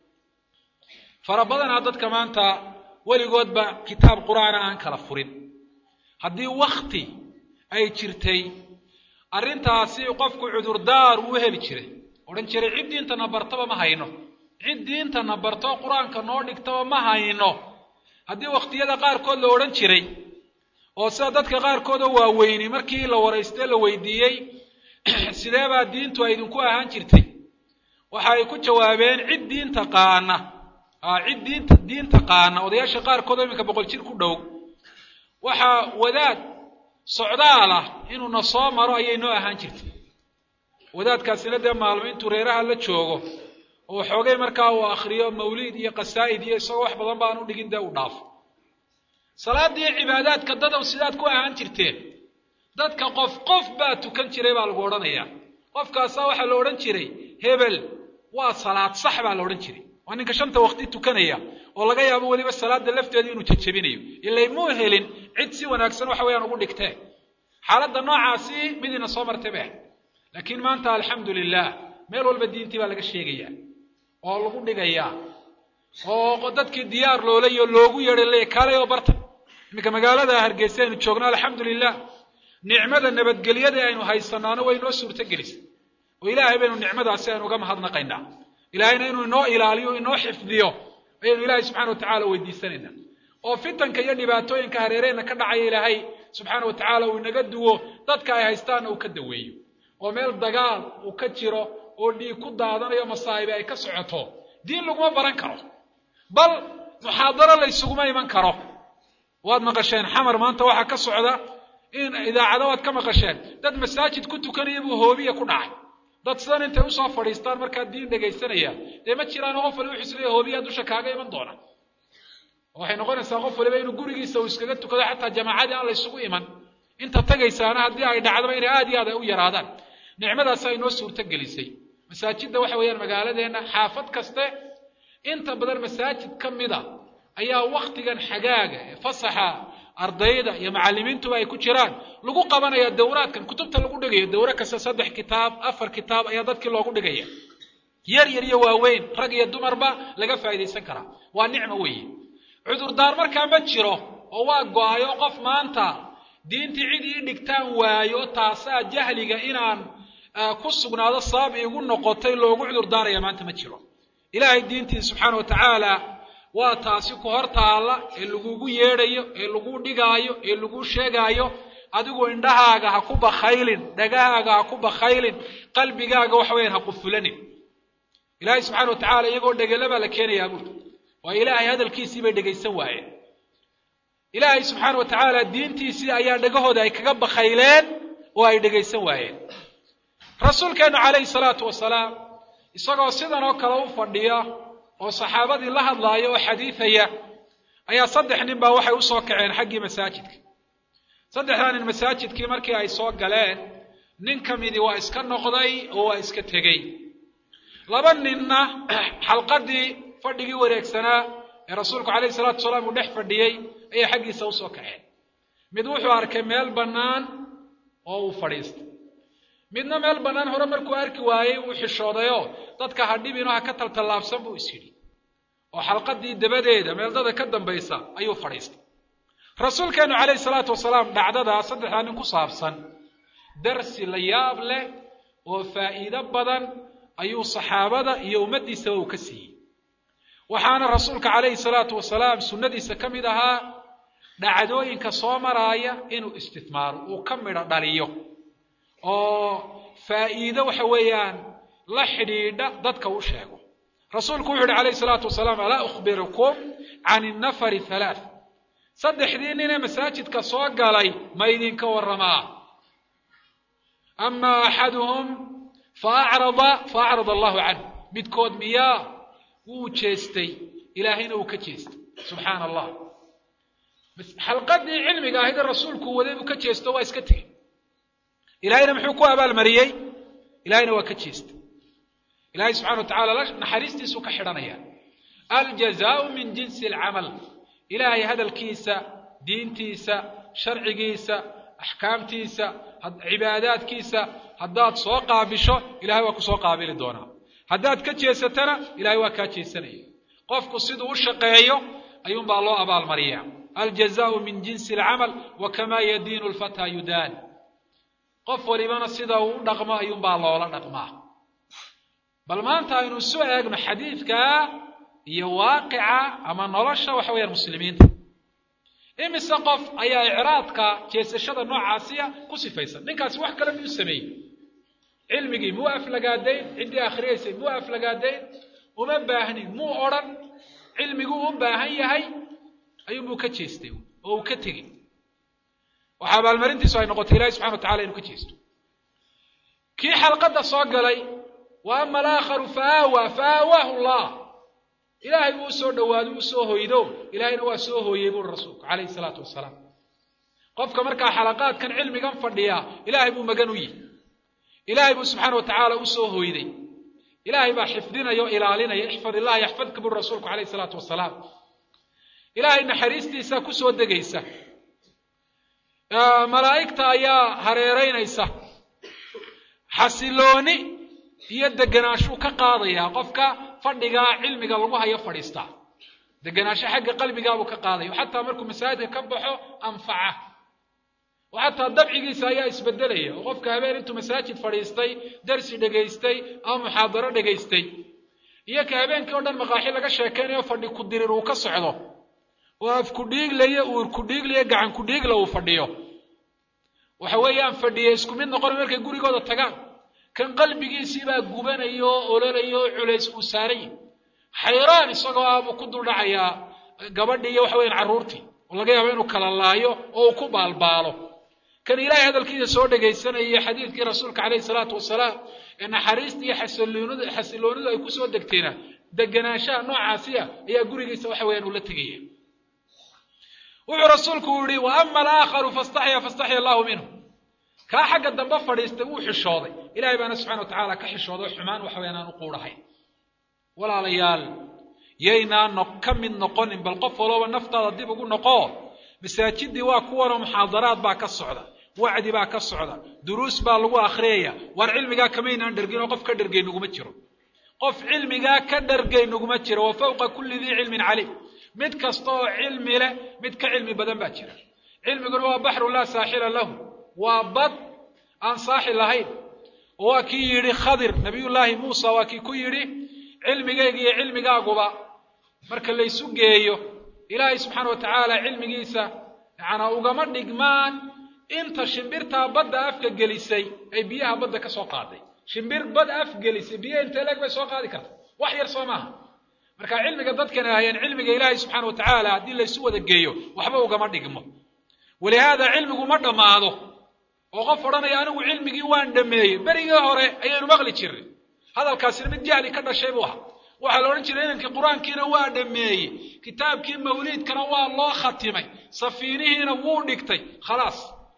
fara badanaa dadka maanta weligoodba kitaab qur-aana aan kala furin haddii wakti ay jirtay arrintaasi qofku cudurdaar uu heli jiray odhan jiray cid diintana bartaba ma hayno cid diintana barto qur-aanka noo dhigtaba ma hayno haddii wakhtiyada qaarkood la odhan jiray oo sida dadka qaarkood oo waaweyni markii la waraystee la weydiiyey sidee baa diintu ay idinku ahaan jirtay waxa ay ku jawaabeen cid diinta qaana cid diinta diinta qaana odayaasha qaarkood oo iminka boqol jir ku dhow waxaa wadaad socdaal ah inuu na soo maro ayay noo ahaan jirtay wadaadkaasina dee maalmo intuu reeraha la joogo oo xoogay markaa uu akriyo mawliid iyo qasaa'id iyo isagoo wax badan baan u dhigin dee uu dhaafo salaadii cibaadaadka dadow sidaad ku ahaan jirteen dadka qof qof baa tukan jiray baa lagu odhanayaa qofkaasaa waxaa la odhan jiray hebel waa salaad sax baa la odhan jiray waa ninka shanta waqti tukanaya oo laga yaabo weliba salaada lafteeda inuu jejebinayo ilay muu helin cid si wanaagsan waxa weeyaan ugu dhigtee xaaladda noocaasi midina soo martay bay ahayd laakiin maanta alxamdu lilah meel walba diintii baa laga sheegayaa oo lagu dhigayaa oo dadkii diyaar loolayo loogu yeedhay le kaalay oo barta iminka magaalada hargeysa aynu joogno alxamdu lilah nicmada nabadgelyada aynu haysanaano way inoo suurto gelisay oo ilaahay baynu nicmadaasi aynu uga mahadnaqaynaa ilaahayna inuu inoo ilaaliyo inoo xifdiyo ayaynu ilaahay subxana wa tacala weydiisanaynaa oo fitanka iyo dhibaatooyinka hareereenna ka dhacaya ilaahay subxaana wa tacaala uu inaga duwo dadka ay haystaanna uu ka daweeyo oo meel dagaal uu ka jiro oo dhiig ku daadanayo masaa'ibi ay ka socoto diin laguma baran karo bal muxaadaro laysuguma iman karo waad maqasheen xamar maanta waxaa ka socda in idaacado waad ka maqasheen dad masaajid ku tukanaya buu hoobiya ku dhacay dad sidan intay usoo fadhiistaan markaa diin dhegaysanaya dee ma jiraan qof waliba wuxuu isleeyahy hoobiyaa dusha kaaga iman doona waxay noqonaysaa qof waliba inuu gurigiisa uu iskaga tukado xataa jamaacadii aan la ysugu iman inta tagaysaana haddii ay dhacdaba inay aad iyo aad ay u yaraadaan nicmadaas ay noo suurto gelisay masaajidda waxa weeyaan magaaladeenna xaafad kaste inta badan masaajid ka mida ayaa waktigan xagaaga ee fasaxa ardayda iyo macallimiintuba ay ku jiraan lagu qabanaya dawraadkan kutubta lagu dhigayo dawro kasta saddex kitaab afar kitaab ayaa dadkii loogu dhigaya yar yar iyo waaweyn rag iyo dumarba laga faa'iidaysan karaa waa nicmo weeye cudurdaar markaa ma jiro oo waa go-ayo qof maanta diintii cid ii dhigtaan waayo taasaa jahliga inaan ku sugnaado sabab iigu noqotay loogu cudurdaaraya maanta ma jiro ilaahay diintiisa subxaana wa tacaala waa taasi ku hor taalla ee lagugu yeedhayo ee lagu dhigaayo ee lagu sheegaayo adigu indhahaaga ha ku bakhaylin dhagahaaga ha ku bakhaylin qalbigaaga waxa weyaan ha qufulanin ilaahay subxana wa tacala iyagoo dhegela baa la keenayaa buuri waa ilaahay hadalkiisii bay dhegaysan waayeen ilaahay subxaana wa tacaala diintiisii ayaa dhegahooda ay kaga bakhayleen oo ay dhegaysan waayeen rasuulkeennu calayhi salaatu wasalaam isagoo sidan oo kale u fadhiya oo saxaabadii la hadlaaya oo xadiidaya ayaa saddex nin baa waxay u soo kaceen xaggii masaajidka saddexdaa nin masaajidkii markii ay soo galeen nin ka midii waa iska noqday oo waa iska tegey laba ninna xalqadii fadhigii wareegsanaa ee rasuulku calayhi salaatu wasalaam uu dhex fadhiyey ayay xaggiisa usoo kaceen mid wuxuu arkay meel bannaan oo uu fadhiistay midna meel bannaan hore markuu arki waayey uu xishoodayoo dadka ha dhibino ha ka taltallaabsan buu is yidhi oo xalqadii dabadeeda meeldada ka dambaysa ayuu fadhiistay rasuulkeennu calayhi salaatu wasalaam dhacdadaa saddexdaa nin ku saabsan darsi la yaab leh oo faa'iido badan ayuu saxaabada iyo ummaddiisaba uu ka siiyey waxaana rasuulka calayhi salaatu wasalaam sunnadiisa ka mid ahaa dhacdooyinka soo maraaya inuu istithmaaro uu ka midho dhaliyo oo faa'iido waxa weeyaan la xidhiidha dadka u sheego rasuulku wuxu uhi calayhi salaatu wasalaam alaa ukhbirukum can innafari halaath saddexdii ninee masaajidka soo galay ma idinka warramaa ama axaduhum faacrada faacrada allahu canhu midkood miyaa wuu jeestay ilaahayna uu ka jeestay subxaana allah xalqadii cilmiga ahaydee rasuulku waday buu ka jeesto waa iska tegey ilahayna muxuu ku abaalmariyey ilahayna waa ka jeestay ilahay subxana wa tacala naxariistiisuu ka xidhanaya aljazaau min jinsi alcamal ilaahay hadalkiisa diintiisa sharcigiisa axkaamtiisa cibaadaadkiisa haddaad soo qaabisho ilahay waa ku soo qaabili doonaa haddaad ka jeesatana ilahay waa kaa jeesanaya qofku siduu u shaqeeyo ayuunbaa loo abaalmariyaa aljazaau min jinsi alcamal wa kamaa yadiinu lfataa yudaan qof walibana sida uu u dhaqmo ayuunbaa loola dhaqmaa bal maanta aynu isu eegno xadiidkaa iyo waaqica ama nolosha waxa weeyaan muslimiinta imise qof ayaa icraadka jeesashada noocaasiya ku sifaysan ninkaasi wax kale miyuu sameeyey cilmigii muu aflagaadayn ciddii akhriyaysay muu aflagaadayn uma baahnin muu odhan cilmiguu u baahan yahay ayuunbuu ka jeestay oo uu ka tegey waxa abaalmarintiisu ay noqotay ilahi subxana wa tacala inuu ka jeesto kii xalqadda soo galay wa ama alaakharu fa aawaa fa aawaahu allah ilaahay buu usoo dhowaaday u soo hoydo ilaahayna waa soo hooyey buuri rasuulku calayhi salaatu wasalaam qofka markaa xalaqaadkan cilmigan fadhiya ilaahay buu magan u yihi ilaahay buu subxaana wa tacaala u soo hoyday ilaahay baa xifdinaya o ilaalinaya ixfad illaha yaxfadka buuri rasuulku calayhi salaatu wasalaam ilaahay naxariistiisa ku soo degaysa malaa'igta ayaa hareeraynaysa xasilooni iyo deganaashuu ka qaadayaa qofka fadhigaa cilmiga lagu hayo fadhiistaa deganaansho xagga qalbigaabuu ka qaadaya xataa markuu masaajidka ka baxo anfaca oo xataa dabcigiisa ayaa isbedelaya oo qofka habeen intuu masaajid fadhiistay darsi dhegaystay ama muxaadaro dhegaystay iyo ka habeenkii o dhan maqaaxi laga sheekaynayo fadhi ku dirir uu ka socdo oo af ku dhiiglayo uur ku dhiiglayo gacan ku dhiigla uu fadhiyo waxa weeyaan fadhiya isku mid noqon markay gurigooda tagaan kan qalbigiisiibaa gubanaya oo ololaya oo culays uu saaranya xayraan isagoo ah buu ku duldhacayaa gabadhii iyo waxa weyan carruurtii oo laga yaabo inuu kala laayo oo uu ku baalbaalo kan ilaahay hadalkiisa soo dhegaysanaya iyo xadiidkii rasuulka calayhi salaatu wasalaam ee naxariista iyo xasiloonidu xasiloonidu ay kusoo degteena deganaanshaha noocaasiya ayaa gurigiisa waxa weeyaan uu la tegaya wuxuu rasuulku yihi wa ama alaakharu fastaxya fastaxya allahu minhu kaa xagga dambe fadhiistay wuu xishooday ilahay baana subxana wa tacaala ka xishooday oo xumaan waxa weyaan aan u quudhahayn walaalayaal yaynaan ka mid noqonin bal qof walooba naftaada dib ugu noqo masaajidii waa kuwanoo muxaadaraad baa ka socda wacdi baa ka socda duruus baa lagu akhriyaya waar cilmigaa kamaynaan dhergin oo qof ka dhergay naguma jiro qof cilmigaa ka dhergay naguma jiro wa fawqa kulli dii cilmin caliim mid kasta oo cilmi leh mid ka cilmi badan baa jira cilmiguna waa baxru laa saaxila lahu waa bad aan saaxi lahayn oo waa kii yidhi khadir nabiyullaahi muusa waa kii ku yidhi cilmigayga iyo cilmigaaguba marka laysu geeyo ilaahay subxaana wa tacaala cilmigiisa yacanaa ugama dhigmaan inta shimbirtaa badda afka gelisay ay biyaha badda ka soo qaaday shimbir bad af gelisay biyaha intee leeg bay soo qaadi karta wax yar soo maaha marka cilmiga dadkana ahayeen cilmiga ilaahay subxaana wa tacaala haddii laysu wada geeyo waxba ugama dhigmo walihaada cilmigu ma dhammaado oo qof odhanaya anigu cilmigii waan dhameeyey berigii hore ayaynu maqli jirnay hadalkaasina mid jahli ka dhashay buu ahaa waxaa la odhan jiray inankii qur-aankiina waa dhameeyey kitaabkii mawliidkana waa loo khatimay safiinihiina wuu dhigtay khalaas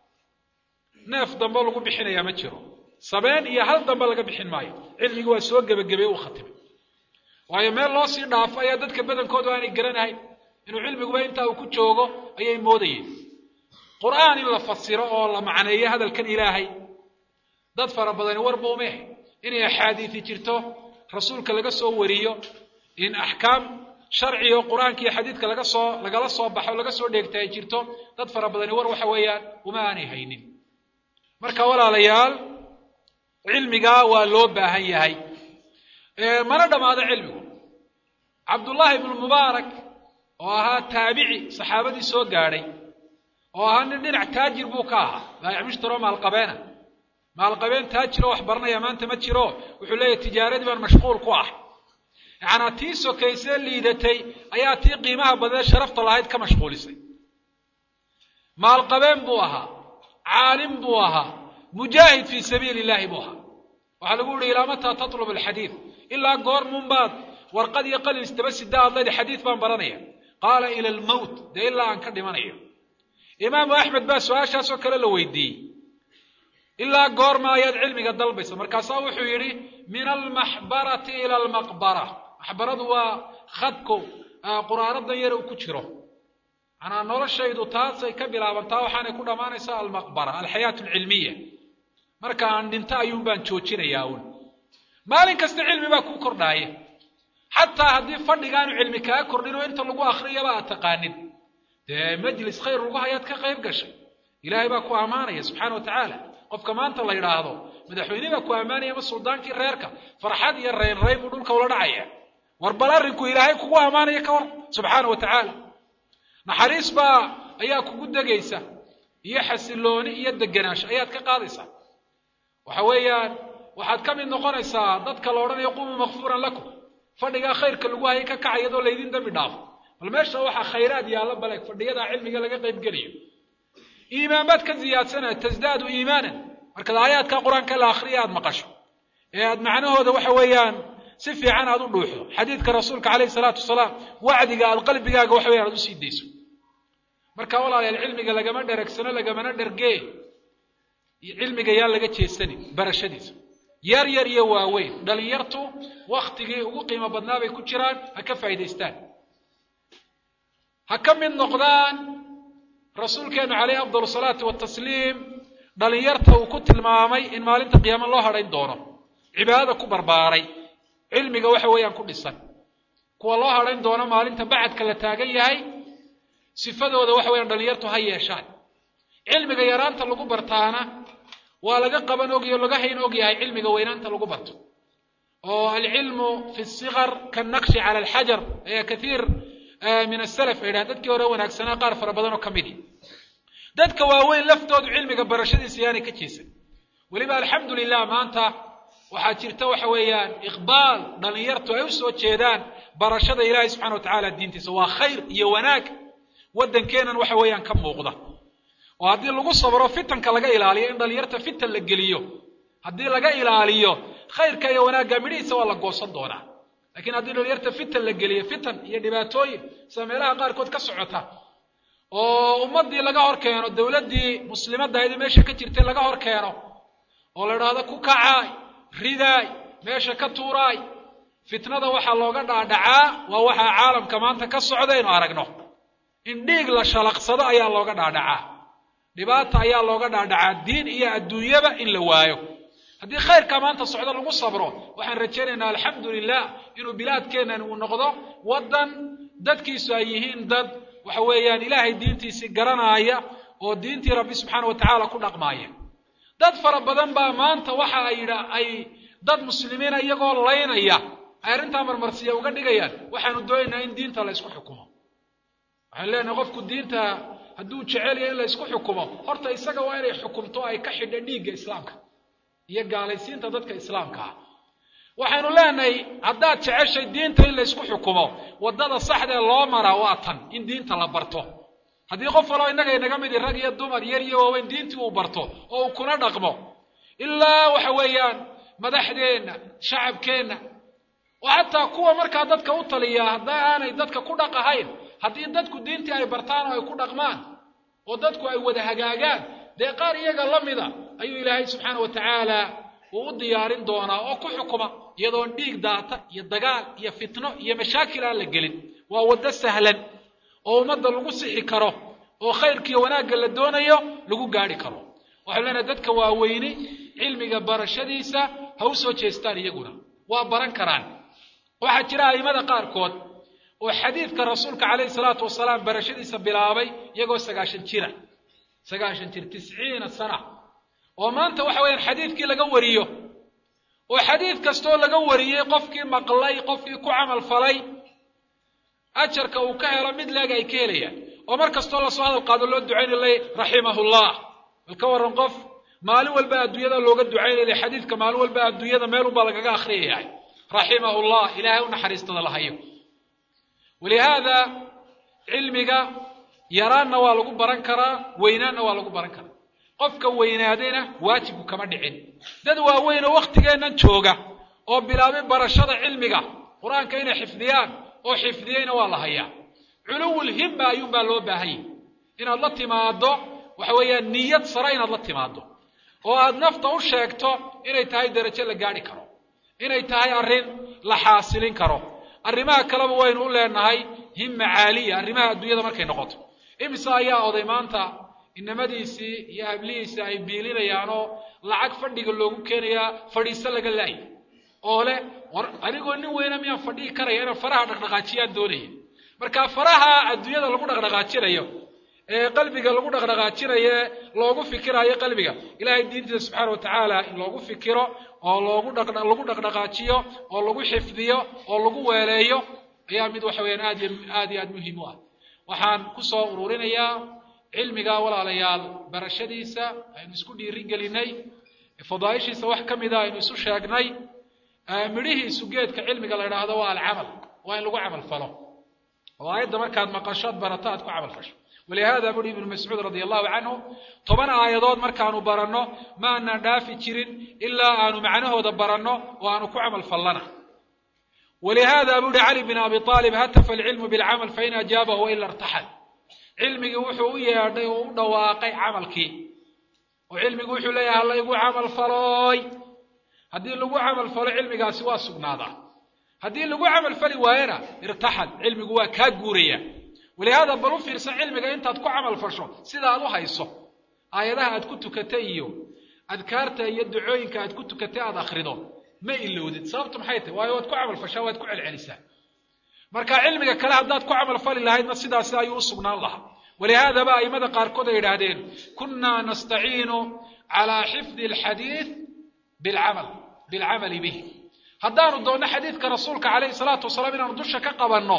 neef dambe lagu bixinayaa ma jiro sabeen iyo hal dambe laga bixin maayo cilmigii waa soo gebagabey uu khatimay waayo meel loo sii dhaafo ayaa dadka badankoodu aanay garanahayn inuu cilmiguba intaa uu ku joogo ayay moodayeen qur'aan in la fasiro oo la macneeyo hadalkan ilaahay dad fara badani warba uma ahay inay axaadiisi jirto rasuulka laga soo wariyo in axkaam sharci oo qur-aanka iyo xadiidka laga soo lagala soo baxo laga soo dheegta ay jirto dad fara badani war waxa weeyaan uma aanay haynin marka walaalayaal cilmigaa waa loo baahan yahay mana dhammaado cilmigu cabdullaahi ibnu mubaarak oo ahaa taabici saxaabadii soo gaadhay oo ahaa nin dhinac taajir buu ka ahaa baayac mushtaro maalqabeena maalqabeen taajiroo wax baranaya maanta ma jiro wuxuu leeyahy tijaaradii baan mashquul ku ah yacanaa tii sokaysee liidatay ayaa tii qiimaha badee sharafta lahayd ka mashquulisay maalqabeen buu ahaa caalim buu ahaa mujaahid fii sabiili illahi buu ahaa waxaa lagu yihi ilaa mataa tatlub alxadiid ilaa goormunbaad warqad iyo qalin istaba sida aad leedi xadiid baan baranaya qaala ila almowt dee ilaa aan ka dhimanayo imaamu axmed baa su-aashaasoo kale la weydiiyey ilaa goorma ayaad cilmiga dalbaysa markaasaa wuxuu yidhi min almaxbarati ila almaqbara maxbaradu waa khadko quraaradan yar uu ku jiro manaa noloshaydu taasay ka bilaabantaa waxaanay ku dhammaanaysaa almaqbara alxayaat alcilmiya marka aan dhinto ayuun baan joojinayaa un maalin kasta cilmi baa kuu kordhaaya xataa haddii fadhigaanu cilmi kaa kordhin oo inta lagu akriyaba aad taqaanin dee majlis khayr lagu hayaad ka qayb gashay ilaahay baa ku ammaanaya subxaana wa tacaala qofka maanta la yidhaahdo madaxweyne baa ku ammaanaya ama suldaankii reerka farxad iyo raynrayn buu dhulka ula dhacaya war bal arrinku ilaahay kugu ammaanaya ka war subxaana wa tacaala naxariis baa ayaa kugu degaysa iyo xasilooni iyo deganaansho ayaad ka qaadaysaa waxa weeyaan waxaad ka mid noqonaysaa dadka la odhanayo qumuu makfuuran lakum fadhigaa khayrka lagu hayay ka kaca iyadoo laydin dembi dhaafo bal meesha waxaa khayraad yaalla baleeg fadhiyadaa cilmiga laga qayb gelayo iimaan baad ka ziyaadsanaya tasdaadu iimaanan markaad aayaadka qur-aanka la akhriya aad maqasho ee aad macnahooda waxa weeyaan si fiican aad u dhuuxdo xadiidka rasuulka calayhi salaatu wasalaam wacdiga aad qalbigaaga waxa weyan aad usii dayso marka walaalayaal cilmiga lagama dheragsano lagamana dhergee cilmiga yaan laga jeesanin barashadiisa yar yar iyo waaweyn dhalinyartu waktigii ugu qiimo badnaa bay ku jiraan ha ka faa'idaystaan ha ka mid noqdaan rasuulkeenu calayhi afdal salaatu watasliim dhalinyarta uu ku tilmaamay in maalinta qiyaamo loo hadhayn doono cibaadada ku barbaaray cilmiga waxa weeyaan ku dhisan kuwa loo hadhayn doono maalinta bacadka la taagan yahay sifadooda waxa weeyaan dhalinyartu ha yeeshaan cilmiga yaraanta lagu bartaana waa laga qaban ogyaho laga hayn og yahay cilmiga weynaanta lagu barto oo alcilmu fi sikar kanaqshi cala alxajar ayaa kathiir min asalaf ay dhahan dadkii hore wanaagsanaa qaar fara badan oo ka midi dadka waaweyn laftoodu cilmiga barashadiisa yaanay ka jeesan weliba alxamdu lilah maanta waxaa jirta waxa weeyaan iqbaal dhalinyartu ay u soo jeedaan barashada ilaahay subxana wa tacala diintiisa waa khayr iyo wanaag waddankeenan waxa weeyaan ka muuqda oo haddii lagu sabro fitanka laga ilaaliyo in dhalinyarta fitan la geliyo haddii laga ilaaliyo khayrka iyo wanaagga midhihiisa waa la goosan doonaa lakiin haddii dhalinyarta fitan la geliyo fitan iyo dhibaatooyin sida meelaha qaarkood ka socota oo ummaddii laga hor keeno dowladdii muslimaddahaydii meesha ka jirtay laga hor keeno oo la idhaahdo ku kacaay ridaay meesha ka tuuraay fitnada waxaa looga dhaadhacaa waa waxaa caalamka maanta ka socda inu aragno in dhiig la shalaqsado ayaa looga dhaadhacaa dhibaata ayaa looga dhaadhacaa diin iyo adduunyaba in la waayo haddii khayrkaa maanta socdo lagu sabro waxaan rajaynaynaa alxamdu lilah inuu bilaadkeennan uu noqdo waddan dadkiisu ay yihiin dad waxa weeyaan ilaahay diintiisii garanaaya oo diintii rabbi subxaana wa tacaala ku dhaqmaaya dad fara badan baa maanta waxa ay yidha ay dad muslimiina iyagoo laynaya ay arrintaa marmarsiya uga dhigayaan waxaanu doonaynaa in diinta la ysku xukumo waxaan leenahay qofku diinta hadduu jecel yahay in la ysku xukumo horta isaga waa inay xukumto ay ka xidha dhiigga islaamka iyo gaalaysiinta dadka islaamka ah waxaynu leenahay haddaad jeceshay diinta in la ysku xukumo waddada saxdee loo maraa waa tan in diinta la barto haddii qof waloo innaga inaga midi rag iyo dumar yar iyo waaweyn diintii uu barto oo uu kuna dhaqmo ilaa waxa weeyaan madaxdeenna shacabkeenna oo xataa kuwa markaa dadka u taliyaa hadda aanay dadka ku dhaqahayn haddii dadku diintii ay bartaan oo ay ku dhaqmaan oo dadku ay wada hagaagaan dee qaar iyaga la mida ayuu ilaahay subxaana wa tacaala uu u diyaarin doonaa oo ku xukuma iyadoon dhiig daata iyo dagaal iyo fitno iyo mashaakil aan la gelin waa waddo sahlan oo ummadda lagu sixi karo oo khayrkiiyo wanaagga la doonayo lagu gaadhi karo waxaynu leenahay dadka waaweyni cilmiga barashadiisa ha u soo jeestaan iyaguna waa baran karaan waxaa jira a'immada qaarkood oo xadiidka rasuulka calayhi salaatu wasalaam barashadiisa bilaabay iyagoo sagaashan jira sagaashan jir tisciina sana oo maanta waxa weeyaan xadiidkii laga wariyo oo xadiid kastoo laga wariyey qofkii maqlay qofkii ku camal falay ajarka uu ka helo mid leeg ay ka helayaan oo mar kastoo lasoo hadal qaado loo ducaynayo lay raximahullah bal ka warran qof maalin walba adduunyada looga ducaynaya xadiidka maalin walba adduunyada meel unbaa lagaga akhriyayahay raximahullah ilaahay u naxariistada la hayo walihaada cilmiga yaraanna waa lagu baran karaa weynaanna waa lagu baran karaa qofka weynaadayna waajibku kama dhicin dad waaweyn oo waktigeennan jooga oo bilaabay barashada cilmiga qur-aanka inay xifdiyaan oo xifdiyeyna waa la hayaa culuwul himma ayuunbaa loo baahanyay inaad la timaaddo waxa weeyaan niyad sare inaad la timaaddo oo aada nafta u sheegto inay tahay derajo la gaadhi karo inay tahay arrin la xaasilin karo arrimaha kaleba waynu u leenahay himma caaliya arrimaha adduunyada markay noqoto imise ayaa oday maanta inamadiisii iyo hablihiisii ay biilinayaanoo lacag fadhiga loogu keenayaa fadhiiso laga laayay oo leh war anigoo nin weyna miyaan fadhihi karaya inaan faraha dhaqdhaqaajiyaan doonaya marka faraha adduunyada lagu dhaqdhaqaajinayo ee qalbiga lagu dhaqdhaqaajinayo ee loogu fikiraayo qalbiga ilaahay diintiisa subxaana wa tacaala in loogu fikiro oo loogu dhaq lagu dhaqdhaqaajiyo oo lagu xifdiyo oo lagu weeleeyo ayaa mid waxa weeyaan aad iyo aad iyo aad muhiim u ah waxaan kusoo ururinayaa cilmiga walaalayaal barashadiisa aynu isku dhiiri gelinay fadaaishiisa wax ka mida aynu isu sheegnay midhihiisu geedka cilmiga la idhaahdo waa alcamal waa in lagu camal falo oo aayadda markaad maqashood barato aad ku camal fasho walihaada buri ibnu mascuud radia allahu canhu toban aayadood markaanu baranno ma aanaan dhaafi jirin ilaa aanu macnahooda baranno oo aanu ku camal fallana walihaada buri cali bin abi aalib hatafa alcilmu bilcamal fain ajaabahu waila irtaxal cilmigii wuxuu u yeedhay oo u dhawaaqay camalkii oo cilmigu wuxuu leeyahay hala igu camal falooy haddii lagu camal falo cilmigaasi waa sugnaadaa haddii lagu camal fali waayena irtaxal cilmigu waa kaa guuraya walihaada bal u fiirsan cilmiga intaad ku camal fasho sida aad u hayso aayadaha aad ku tukatay iyo adkaarta iyo ducooyinka aad ku tukatay aad akrido ma ilowdid sababtu maxay tahay waayo waad ku camal fashaa waad ku celcelisaa marka cilmiga kale haddaad ku camal fali lahaydna sidaasi ayuu u sugnaan lahaa walihaadaba aimada qaarkood ay yidhaahdeen kunaa nastaciinu calaa xifdi alxadiid bilcamal bilcamali bih haddaanu doonno xadiidka rasuulka calayhi salaatu wasalaam inaanu dusha ka qabanno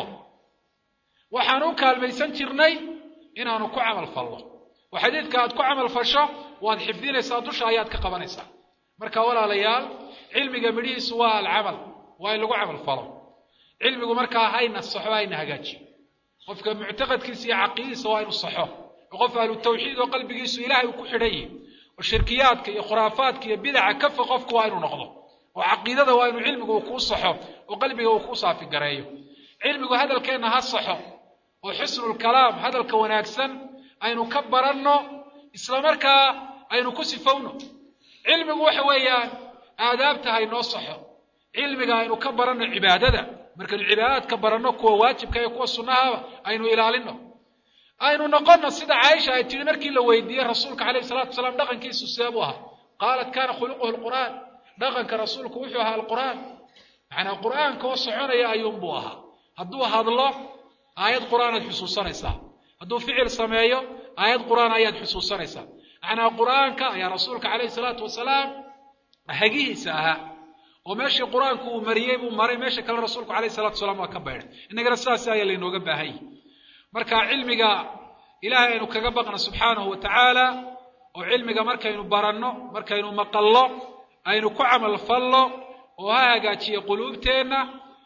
waxaanu u kaalmaysan jirnay inaanu ku camal falno oo xadiidka aad ku camal fasho waad xifdinaysaa dusha ayaad ka qabanaysaa marka walaalayaal cilmiga midhihiisu waa alcamal waa in lagu camal falo cilmigu markaa hayna saxo hayna hagaajiyo qofka muctaqadkiisa iyo caqiidadiisa waa inu saxo oo qof ahlu tawxiid oo qalbigiisu ilaahay uu ku xidhan yihi oo shirkiyaadka iyo khuraafaadka iyo bidaca kafa qofku waa inuu noqdo oo caqiidada waa inuu cilmigu uu kuu saxo oo qalbiga uu kuu saafi gareeyo cilmigu hadalkeenna ha saxo oo xusnulkalaam hadalka wanaagsan aynu ka baranno isla markaa aynu ku sifowno cilmigu waxa weeyaan aadaabta haynoo saxo cilmiga aynu ka baranno cibaadada markaynu cibaadaadka baranno kuwa waajibka iyo kuwa sunnahaba aynu ilaalino aynu noqonno sida caaisha ay tihi markii la weydiiyey rasuulka calayhi salatu wasalaam dhaqankiisu see buu ahaa qaalat kana khuluquhu lqur'aan dhaqanka rasuulku wuxuu ahaa alqur'aan macnaa qur'aanka oo soconaya ayuunbuu ahaa hadduu hadlo aayad qur'aan aad xusuusanaysaa hadduu ficil sameeyo aayad qur'aan ayaad xusuusanaysaa macnaa qur'aanka ayaa rasuulka calayhi salaatu wasalaam hagihiisa ahaa oo meeshii qur-aanku uu mariyey buu maray meesha kale rasuulku calayhi salatu wasalaam waa ka baydhay innagana sidaas ayaa laynooga baahan yahi marka cilmiga ilaahay aynu kaga baqna subxaanahu wa tacaala oo cilmiga markaynu baranno markaynu maqallo aynu ku camal fallo oo ha hagaajiya quluubteenna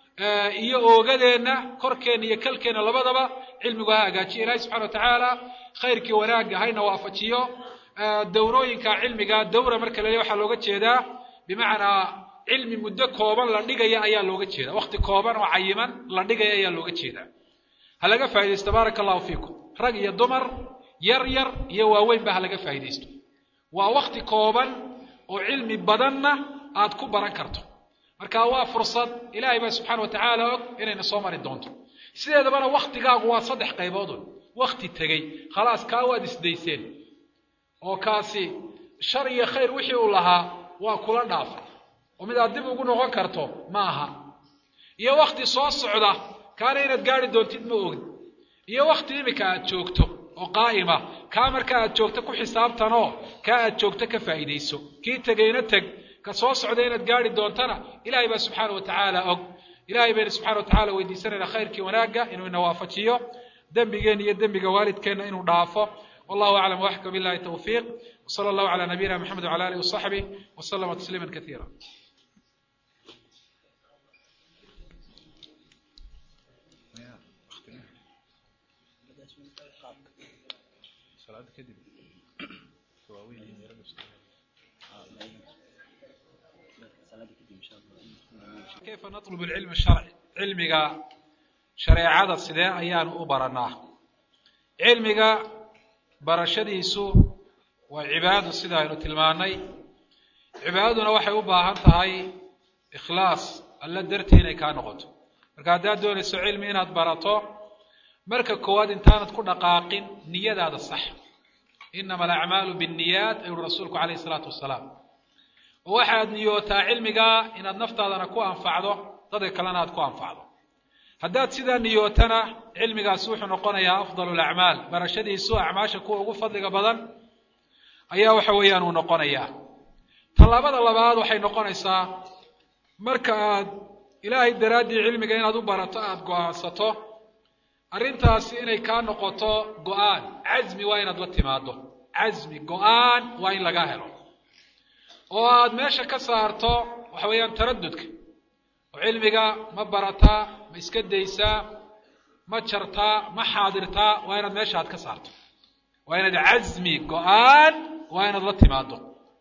iyo oogadeenna korkeenna iyo kalkeenna labadaba cilmigu ha hagaajiya ilahay subxana wa tacaala khayrkii wanaagga hayna waafajiyo dawrooyinka cilmiga dawra marka la leeya waxaa looga jeedaa bimacnaa cilmi muddo kooban la dhigaya ayaa looga jeeda wakti kooban oo cayiman la dhigaya ayaa looga jeedaa ha laga faa'idaysto baaraka allahu fiikum rag iyo dumar yar yar iyo waaweynba ha laga faa'idaysto waa wakti kooban oo cilmi badanna aad ku baran karto marka waa fursad ilaahay baa subxaana wa tacaala og inayna soo mari doonto sideedabana waktigaagu waa saddex qayboodun wakti tegey khalaas kaa waad isdayseen oo kaasi shar iyo khayr wixii uu lahaa waa kula dhaafay oo mid aad dib ugu noqon karto ma aha iyo wakti soo socda kaana inaad gaari doontid ma ogid iyo wakti imika aad joogto oo qaa'ima kaa markaa aad joogto ku xisaabtanoo kaa aad joogto ka faa'iidayso kii tegayna teg ka soo socda inaad gaari doontana ilaahay baa subxaana wa tacaala og ilahay bayna subxana wa tacala weydiisanayna khayrkii wanaagga inuu ina waafajiyo dembigeenna iyo dembiga waalidkeenna inuu dhaafo wallahu aclam waxka billahi tawfiiq wsala allahu cala nabiyina maxamed wcala alihi wasaxbih waslama tasliima kaiira kayfa natlub alcilm sharci cilmiga shareecada sidee ayaanu u baranaa cilmiga barashadiisu waa cibaado sida aynu tilmaanay cibaadaduna waxay u baahan tahay ikhlaas alla dartii inay kaa noqoto marka haddaad doonayso cilmi inaad barato marka koowaad intaanad ku dhaqaaqin niyadaada sax inama alacmaalu binniyaat ayuuri rasuulku calayhi isalaatu wasalaam oo waxaad niyootaa cilmigaa inaad naftaadana ku anfacdo dadka kalena aad ku anfacdo haddaad sidaa niyootana cilmigaasi wuxuu noqonayaa afdalu lacmaal barashadiisu acmaasha kuwa ugu fadliga badan ayaa waxa weeyaan uu noqonayaa tallaabada labaad waxay noqonaysaa marka aad ilaahay daraaddii cilmiga inaad u barato aada go-aansato arrintaasi inay kaa noqoto go-aan casmi waa inaad la timaado casmi go-aan waa in laga helo oo aad meesha ka saarto waxa weeyaan taradudka oo cilmiga ma barataa ma iska daysaa ma jartaa ma xaadirtaa waa inaad meesha aad ka saarto waa inaad casmi go-aan waa inaad la timaado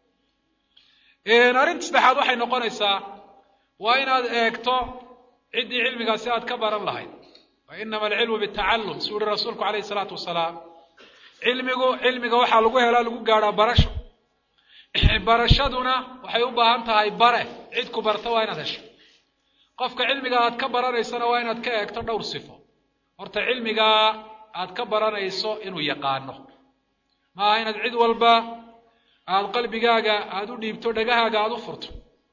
arrinta saddexaad waxay noqonaysaa waa inaad eegto ciddii cilmigaasi aad ka baran lahayd wa inama alcilmu bitacallum suu yihi rasuulku calayhi isalaatu wasalaam cilmigu cilmiga waxaa lagu helaa lagu gaadhaa barasho barashaduna waxay u baahan tahay bare cid ku barta waa inaad hesho qofka cilmiga aad ka baranaysana waa inaad ka eegto dhowr sifo horta cilmigaa aad ka baranayso inuu yaqaano maaha inaad cid walba aada qalbigaaga aada u dhiibto dhagahaaga aada u furto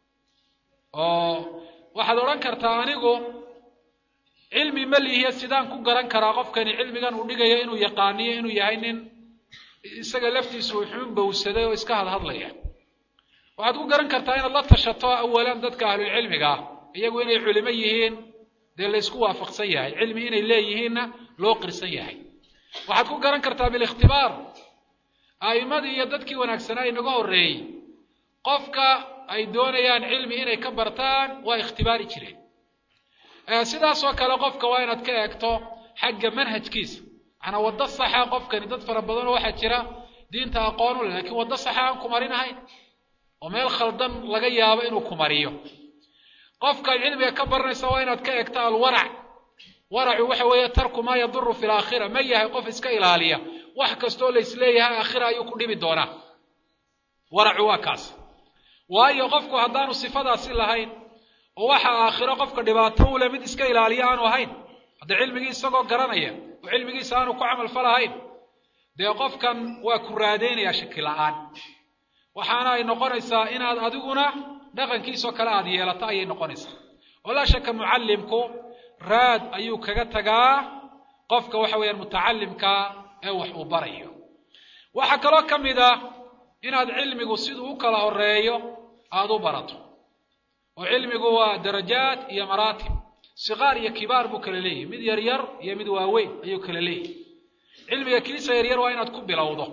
oo waxaad odhan kartaa anigu cilmi ma lihiya sidaan ku garan karaa qofkani cilmigan uu dhigayo inuu yaqaaniyo inuu yahay nin isaga laftiisu uu xuun bowsaday oo iska hadhadlaya waxaad ku garan kartaa inaad la tashato awalan dadka ahlulcilmiga ah iyagu inay culimo yihiin dee laysku waafaqsan yahay cilmi inay leeyihiinna loo qirsan yahay waxaad ku garan kartaa bilikhtibaar a'immadii iyo dadkii wanaagsanaa inaga horreeyey qofka ay doonayaan cilmi inay ka bartaan waa ikhtibaari jireen sidaasoo kale qofka waa inaad ka eegto xagga manhajkiisa macnaa waddo saxa qofkani dad fara badanoo waxaa jira diinta aqoon u leh lakiin waddo saxa aan ku marinahayn oo meel khaldan laga yaabo inuu ku mariyo qofkaad cilmiga ka baranaysa waa inaad ka eegto alwarac waracu waxa weeye tarku maa yaduru fi laakhira ma yahay qof iska ilaaliya wax kastoo laysleeyahay aakhira ayuu ku dhibi doonaa waracu waa kaas waayo qofku haddaanu sifadaasi lahayn oo waxa aakhiro qofka dhibaato u leh mid iska ilaaliya aanu ahayn hadda cilmigii isagoo garanaya oo cilmigiisa aanu ku camal falahayn dee qofkan waa ku raadeynayaa shaki la-aan waxaana ay noqonaysaa inaad adiguna dhaqankiisoo kale aada yeelato ayay noqonaysaa oo laa shaka mucallimku raad ayuu kaga tagaa qofka waxa weeyaan mutacalimka ee wax uu barayo waxaa kaloo ka mid ah inaad cilmigu siduu u kala horeeyo aada u barato oo cilmigu waa darajaat iyo maraatib siqaar iyo kibaar buu kala leeyahy mid yar yar iyo mid waaweyn ayuu kala leeyahy cilmiga kiisa yaryar waa inaad ku bilowdo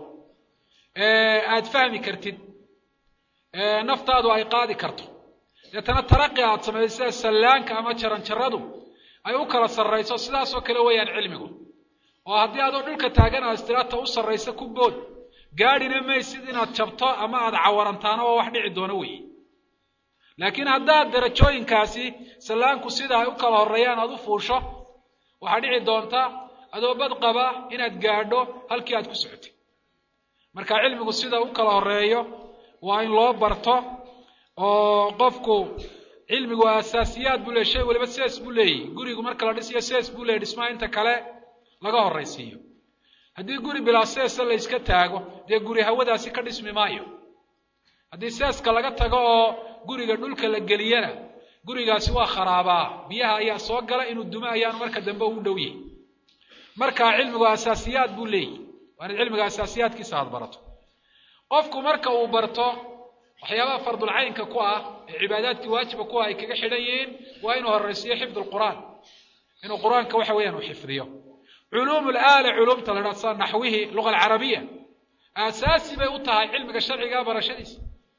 aada fahmi kartid naftaadu ay qaadi karto deetana taraqi aad samayso sida sallaanka ama jaranjaradu ay u kala sarrayso sidaasoo kale weeyaan cilmigu oo haddii adoo dhulka taagan aad istiraata u sarrayso ku bood gaadhina maysid inaad jabto ama aada cawarantaano oo wax dhici doono weeye laakiin haddaad darajooyinkaasi sallaanku sida ay u kala horreeyaan aad u fuusho waxaa dhici doonta adoo bad qaba inaad gaadho halkii aad ku socotay marka cilmigu sida u kala horreeyo waa in loo barto oo qofku cilmigu asaasiyaad buu leey shay waliba sidaas buu leeyahy gurigu marka la dhisiyo sidaas buu leeyay dhismaha inta kale laga horraysiiyo haddii guri bilaa seesa la yska taago dee guri hawadaasi ka dhismi maayo haddii seeska laga tago oo guriga dhulka la geliyana gurigaasi waa kharaabaa biyaha ayaa soo gala inuu dumo ayaan marka dambe ugu dhow yahay marka cilmigu asaasiyaad buu leeyahy waa inaad cilmiga asaasiyaadkiisa aad barato qofku marka uu barto waxyaabaha fardulcaynka ku ah ee cibaadaadkii waajiba ku ah ay kaga xidhan yihiin waa inuu horraysiiyo xifd lqur'aan inuu qur-aanka waxa weeyaan uu xifdiyo culuum laala culuumta la dhaha sida naxwihii luga alcarabiya aasaasi bay u tahay cilmiga sharciga barashadiisa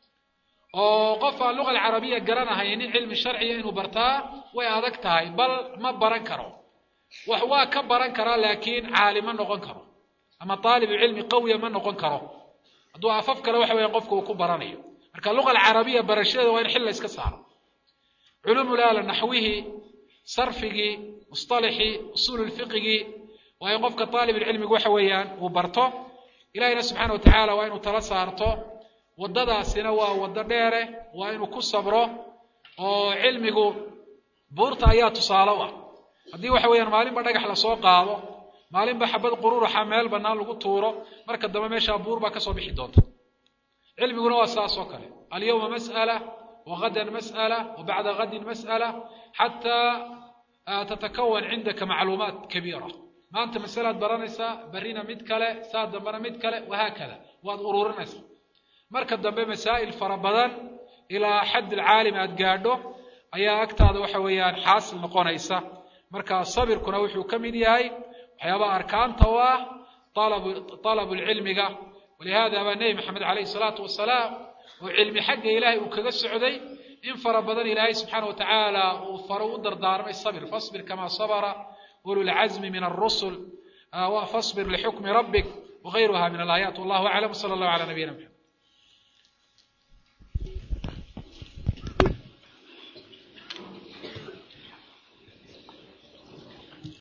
oo qof aan luga alcarabiya garanahaynin cilmi sharciga inuu bartaa way adag tahay bal ma baran karo wax waa ka baran karaa laakiin caali ma noqon karo ama taalibu cilmi qawiya ma noqon karo hadduu afaf kale waxa weeyaan qofka uu ku baranayo marka luga alcarabiya barashadeeda waa in xil la iska saaro culuumulaala naxwihii sarfigii musطalaxii usuul lfiqigii waa in qofka taalibulcilmigu waxa weeyaan uu barto ilahina subxaana watacaala waa inuu tala saarto waddadaasina waa waddo dheere waa inuu ku sabro oo cilmigu buurta ayaa tusaale u ah haddii waxa weeyaan maalinba dhagax lasoo qaado maalinba xabad qururuxa meel bannaan lagu tuuro marka dambe meeshaa buur baa kasoo bixi doonta cilmiguna waa saas oo kale alyawma mas'ala wagadan mas'ala wabacda gadin mas'ala xataa tatakawan cindaka macluumaat kabiira maanta masalaad baranaysaa berrina mid kale saa dambena mid kale wahaakada waad ururinaysaa marka dambe masaa'il fara badan ilaa xadd alcaalim aad gaadho ayaa agtaada waxa weeyaan xaasil noqonaysa marka sabirkuna wuxuu ka mid yahay waxyaabaha arkaanta u ah talabu lcilmiga walihada baa nebi maxamed calayhi salaatu wasalaam oo cilmi xagga ilaahay uu kaga socday in fara badan ilaahay subxaana wa tacaala uu faro u dardaarmay sabir fasbir kama sabra ululcazmi min alrusul fasbir lixukmi rabbik wagayruha min alaayaat wallahu aclam sala allahu cala nabiyina maxamed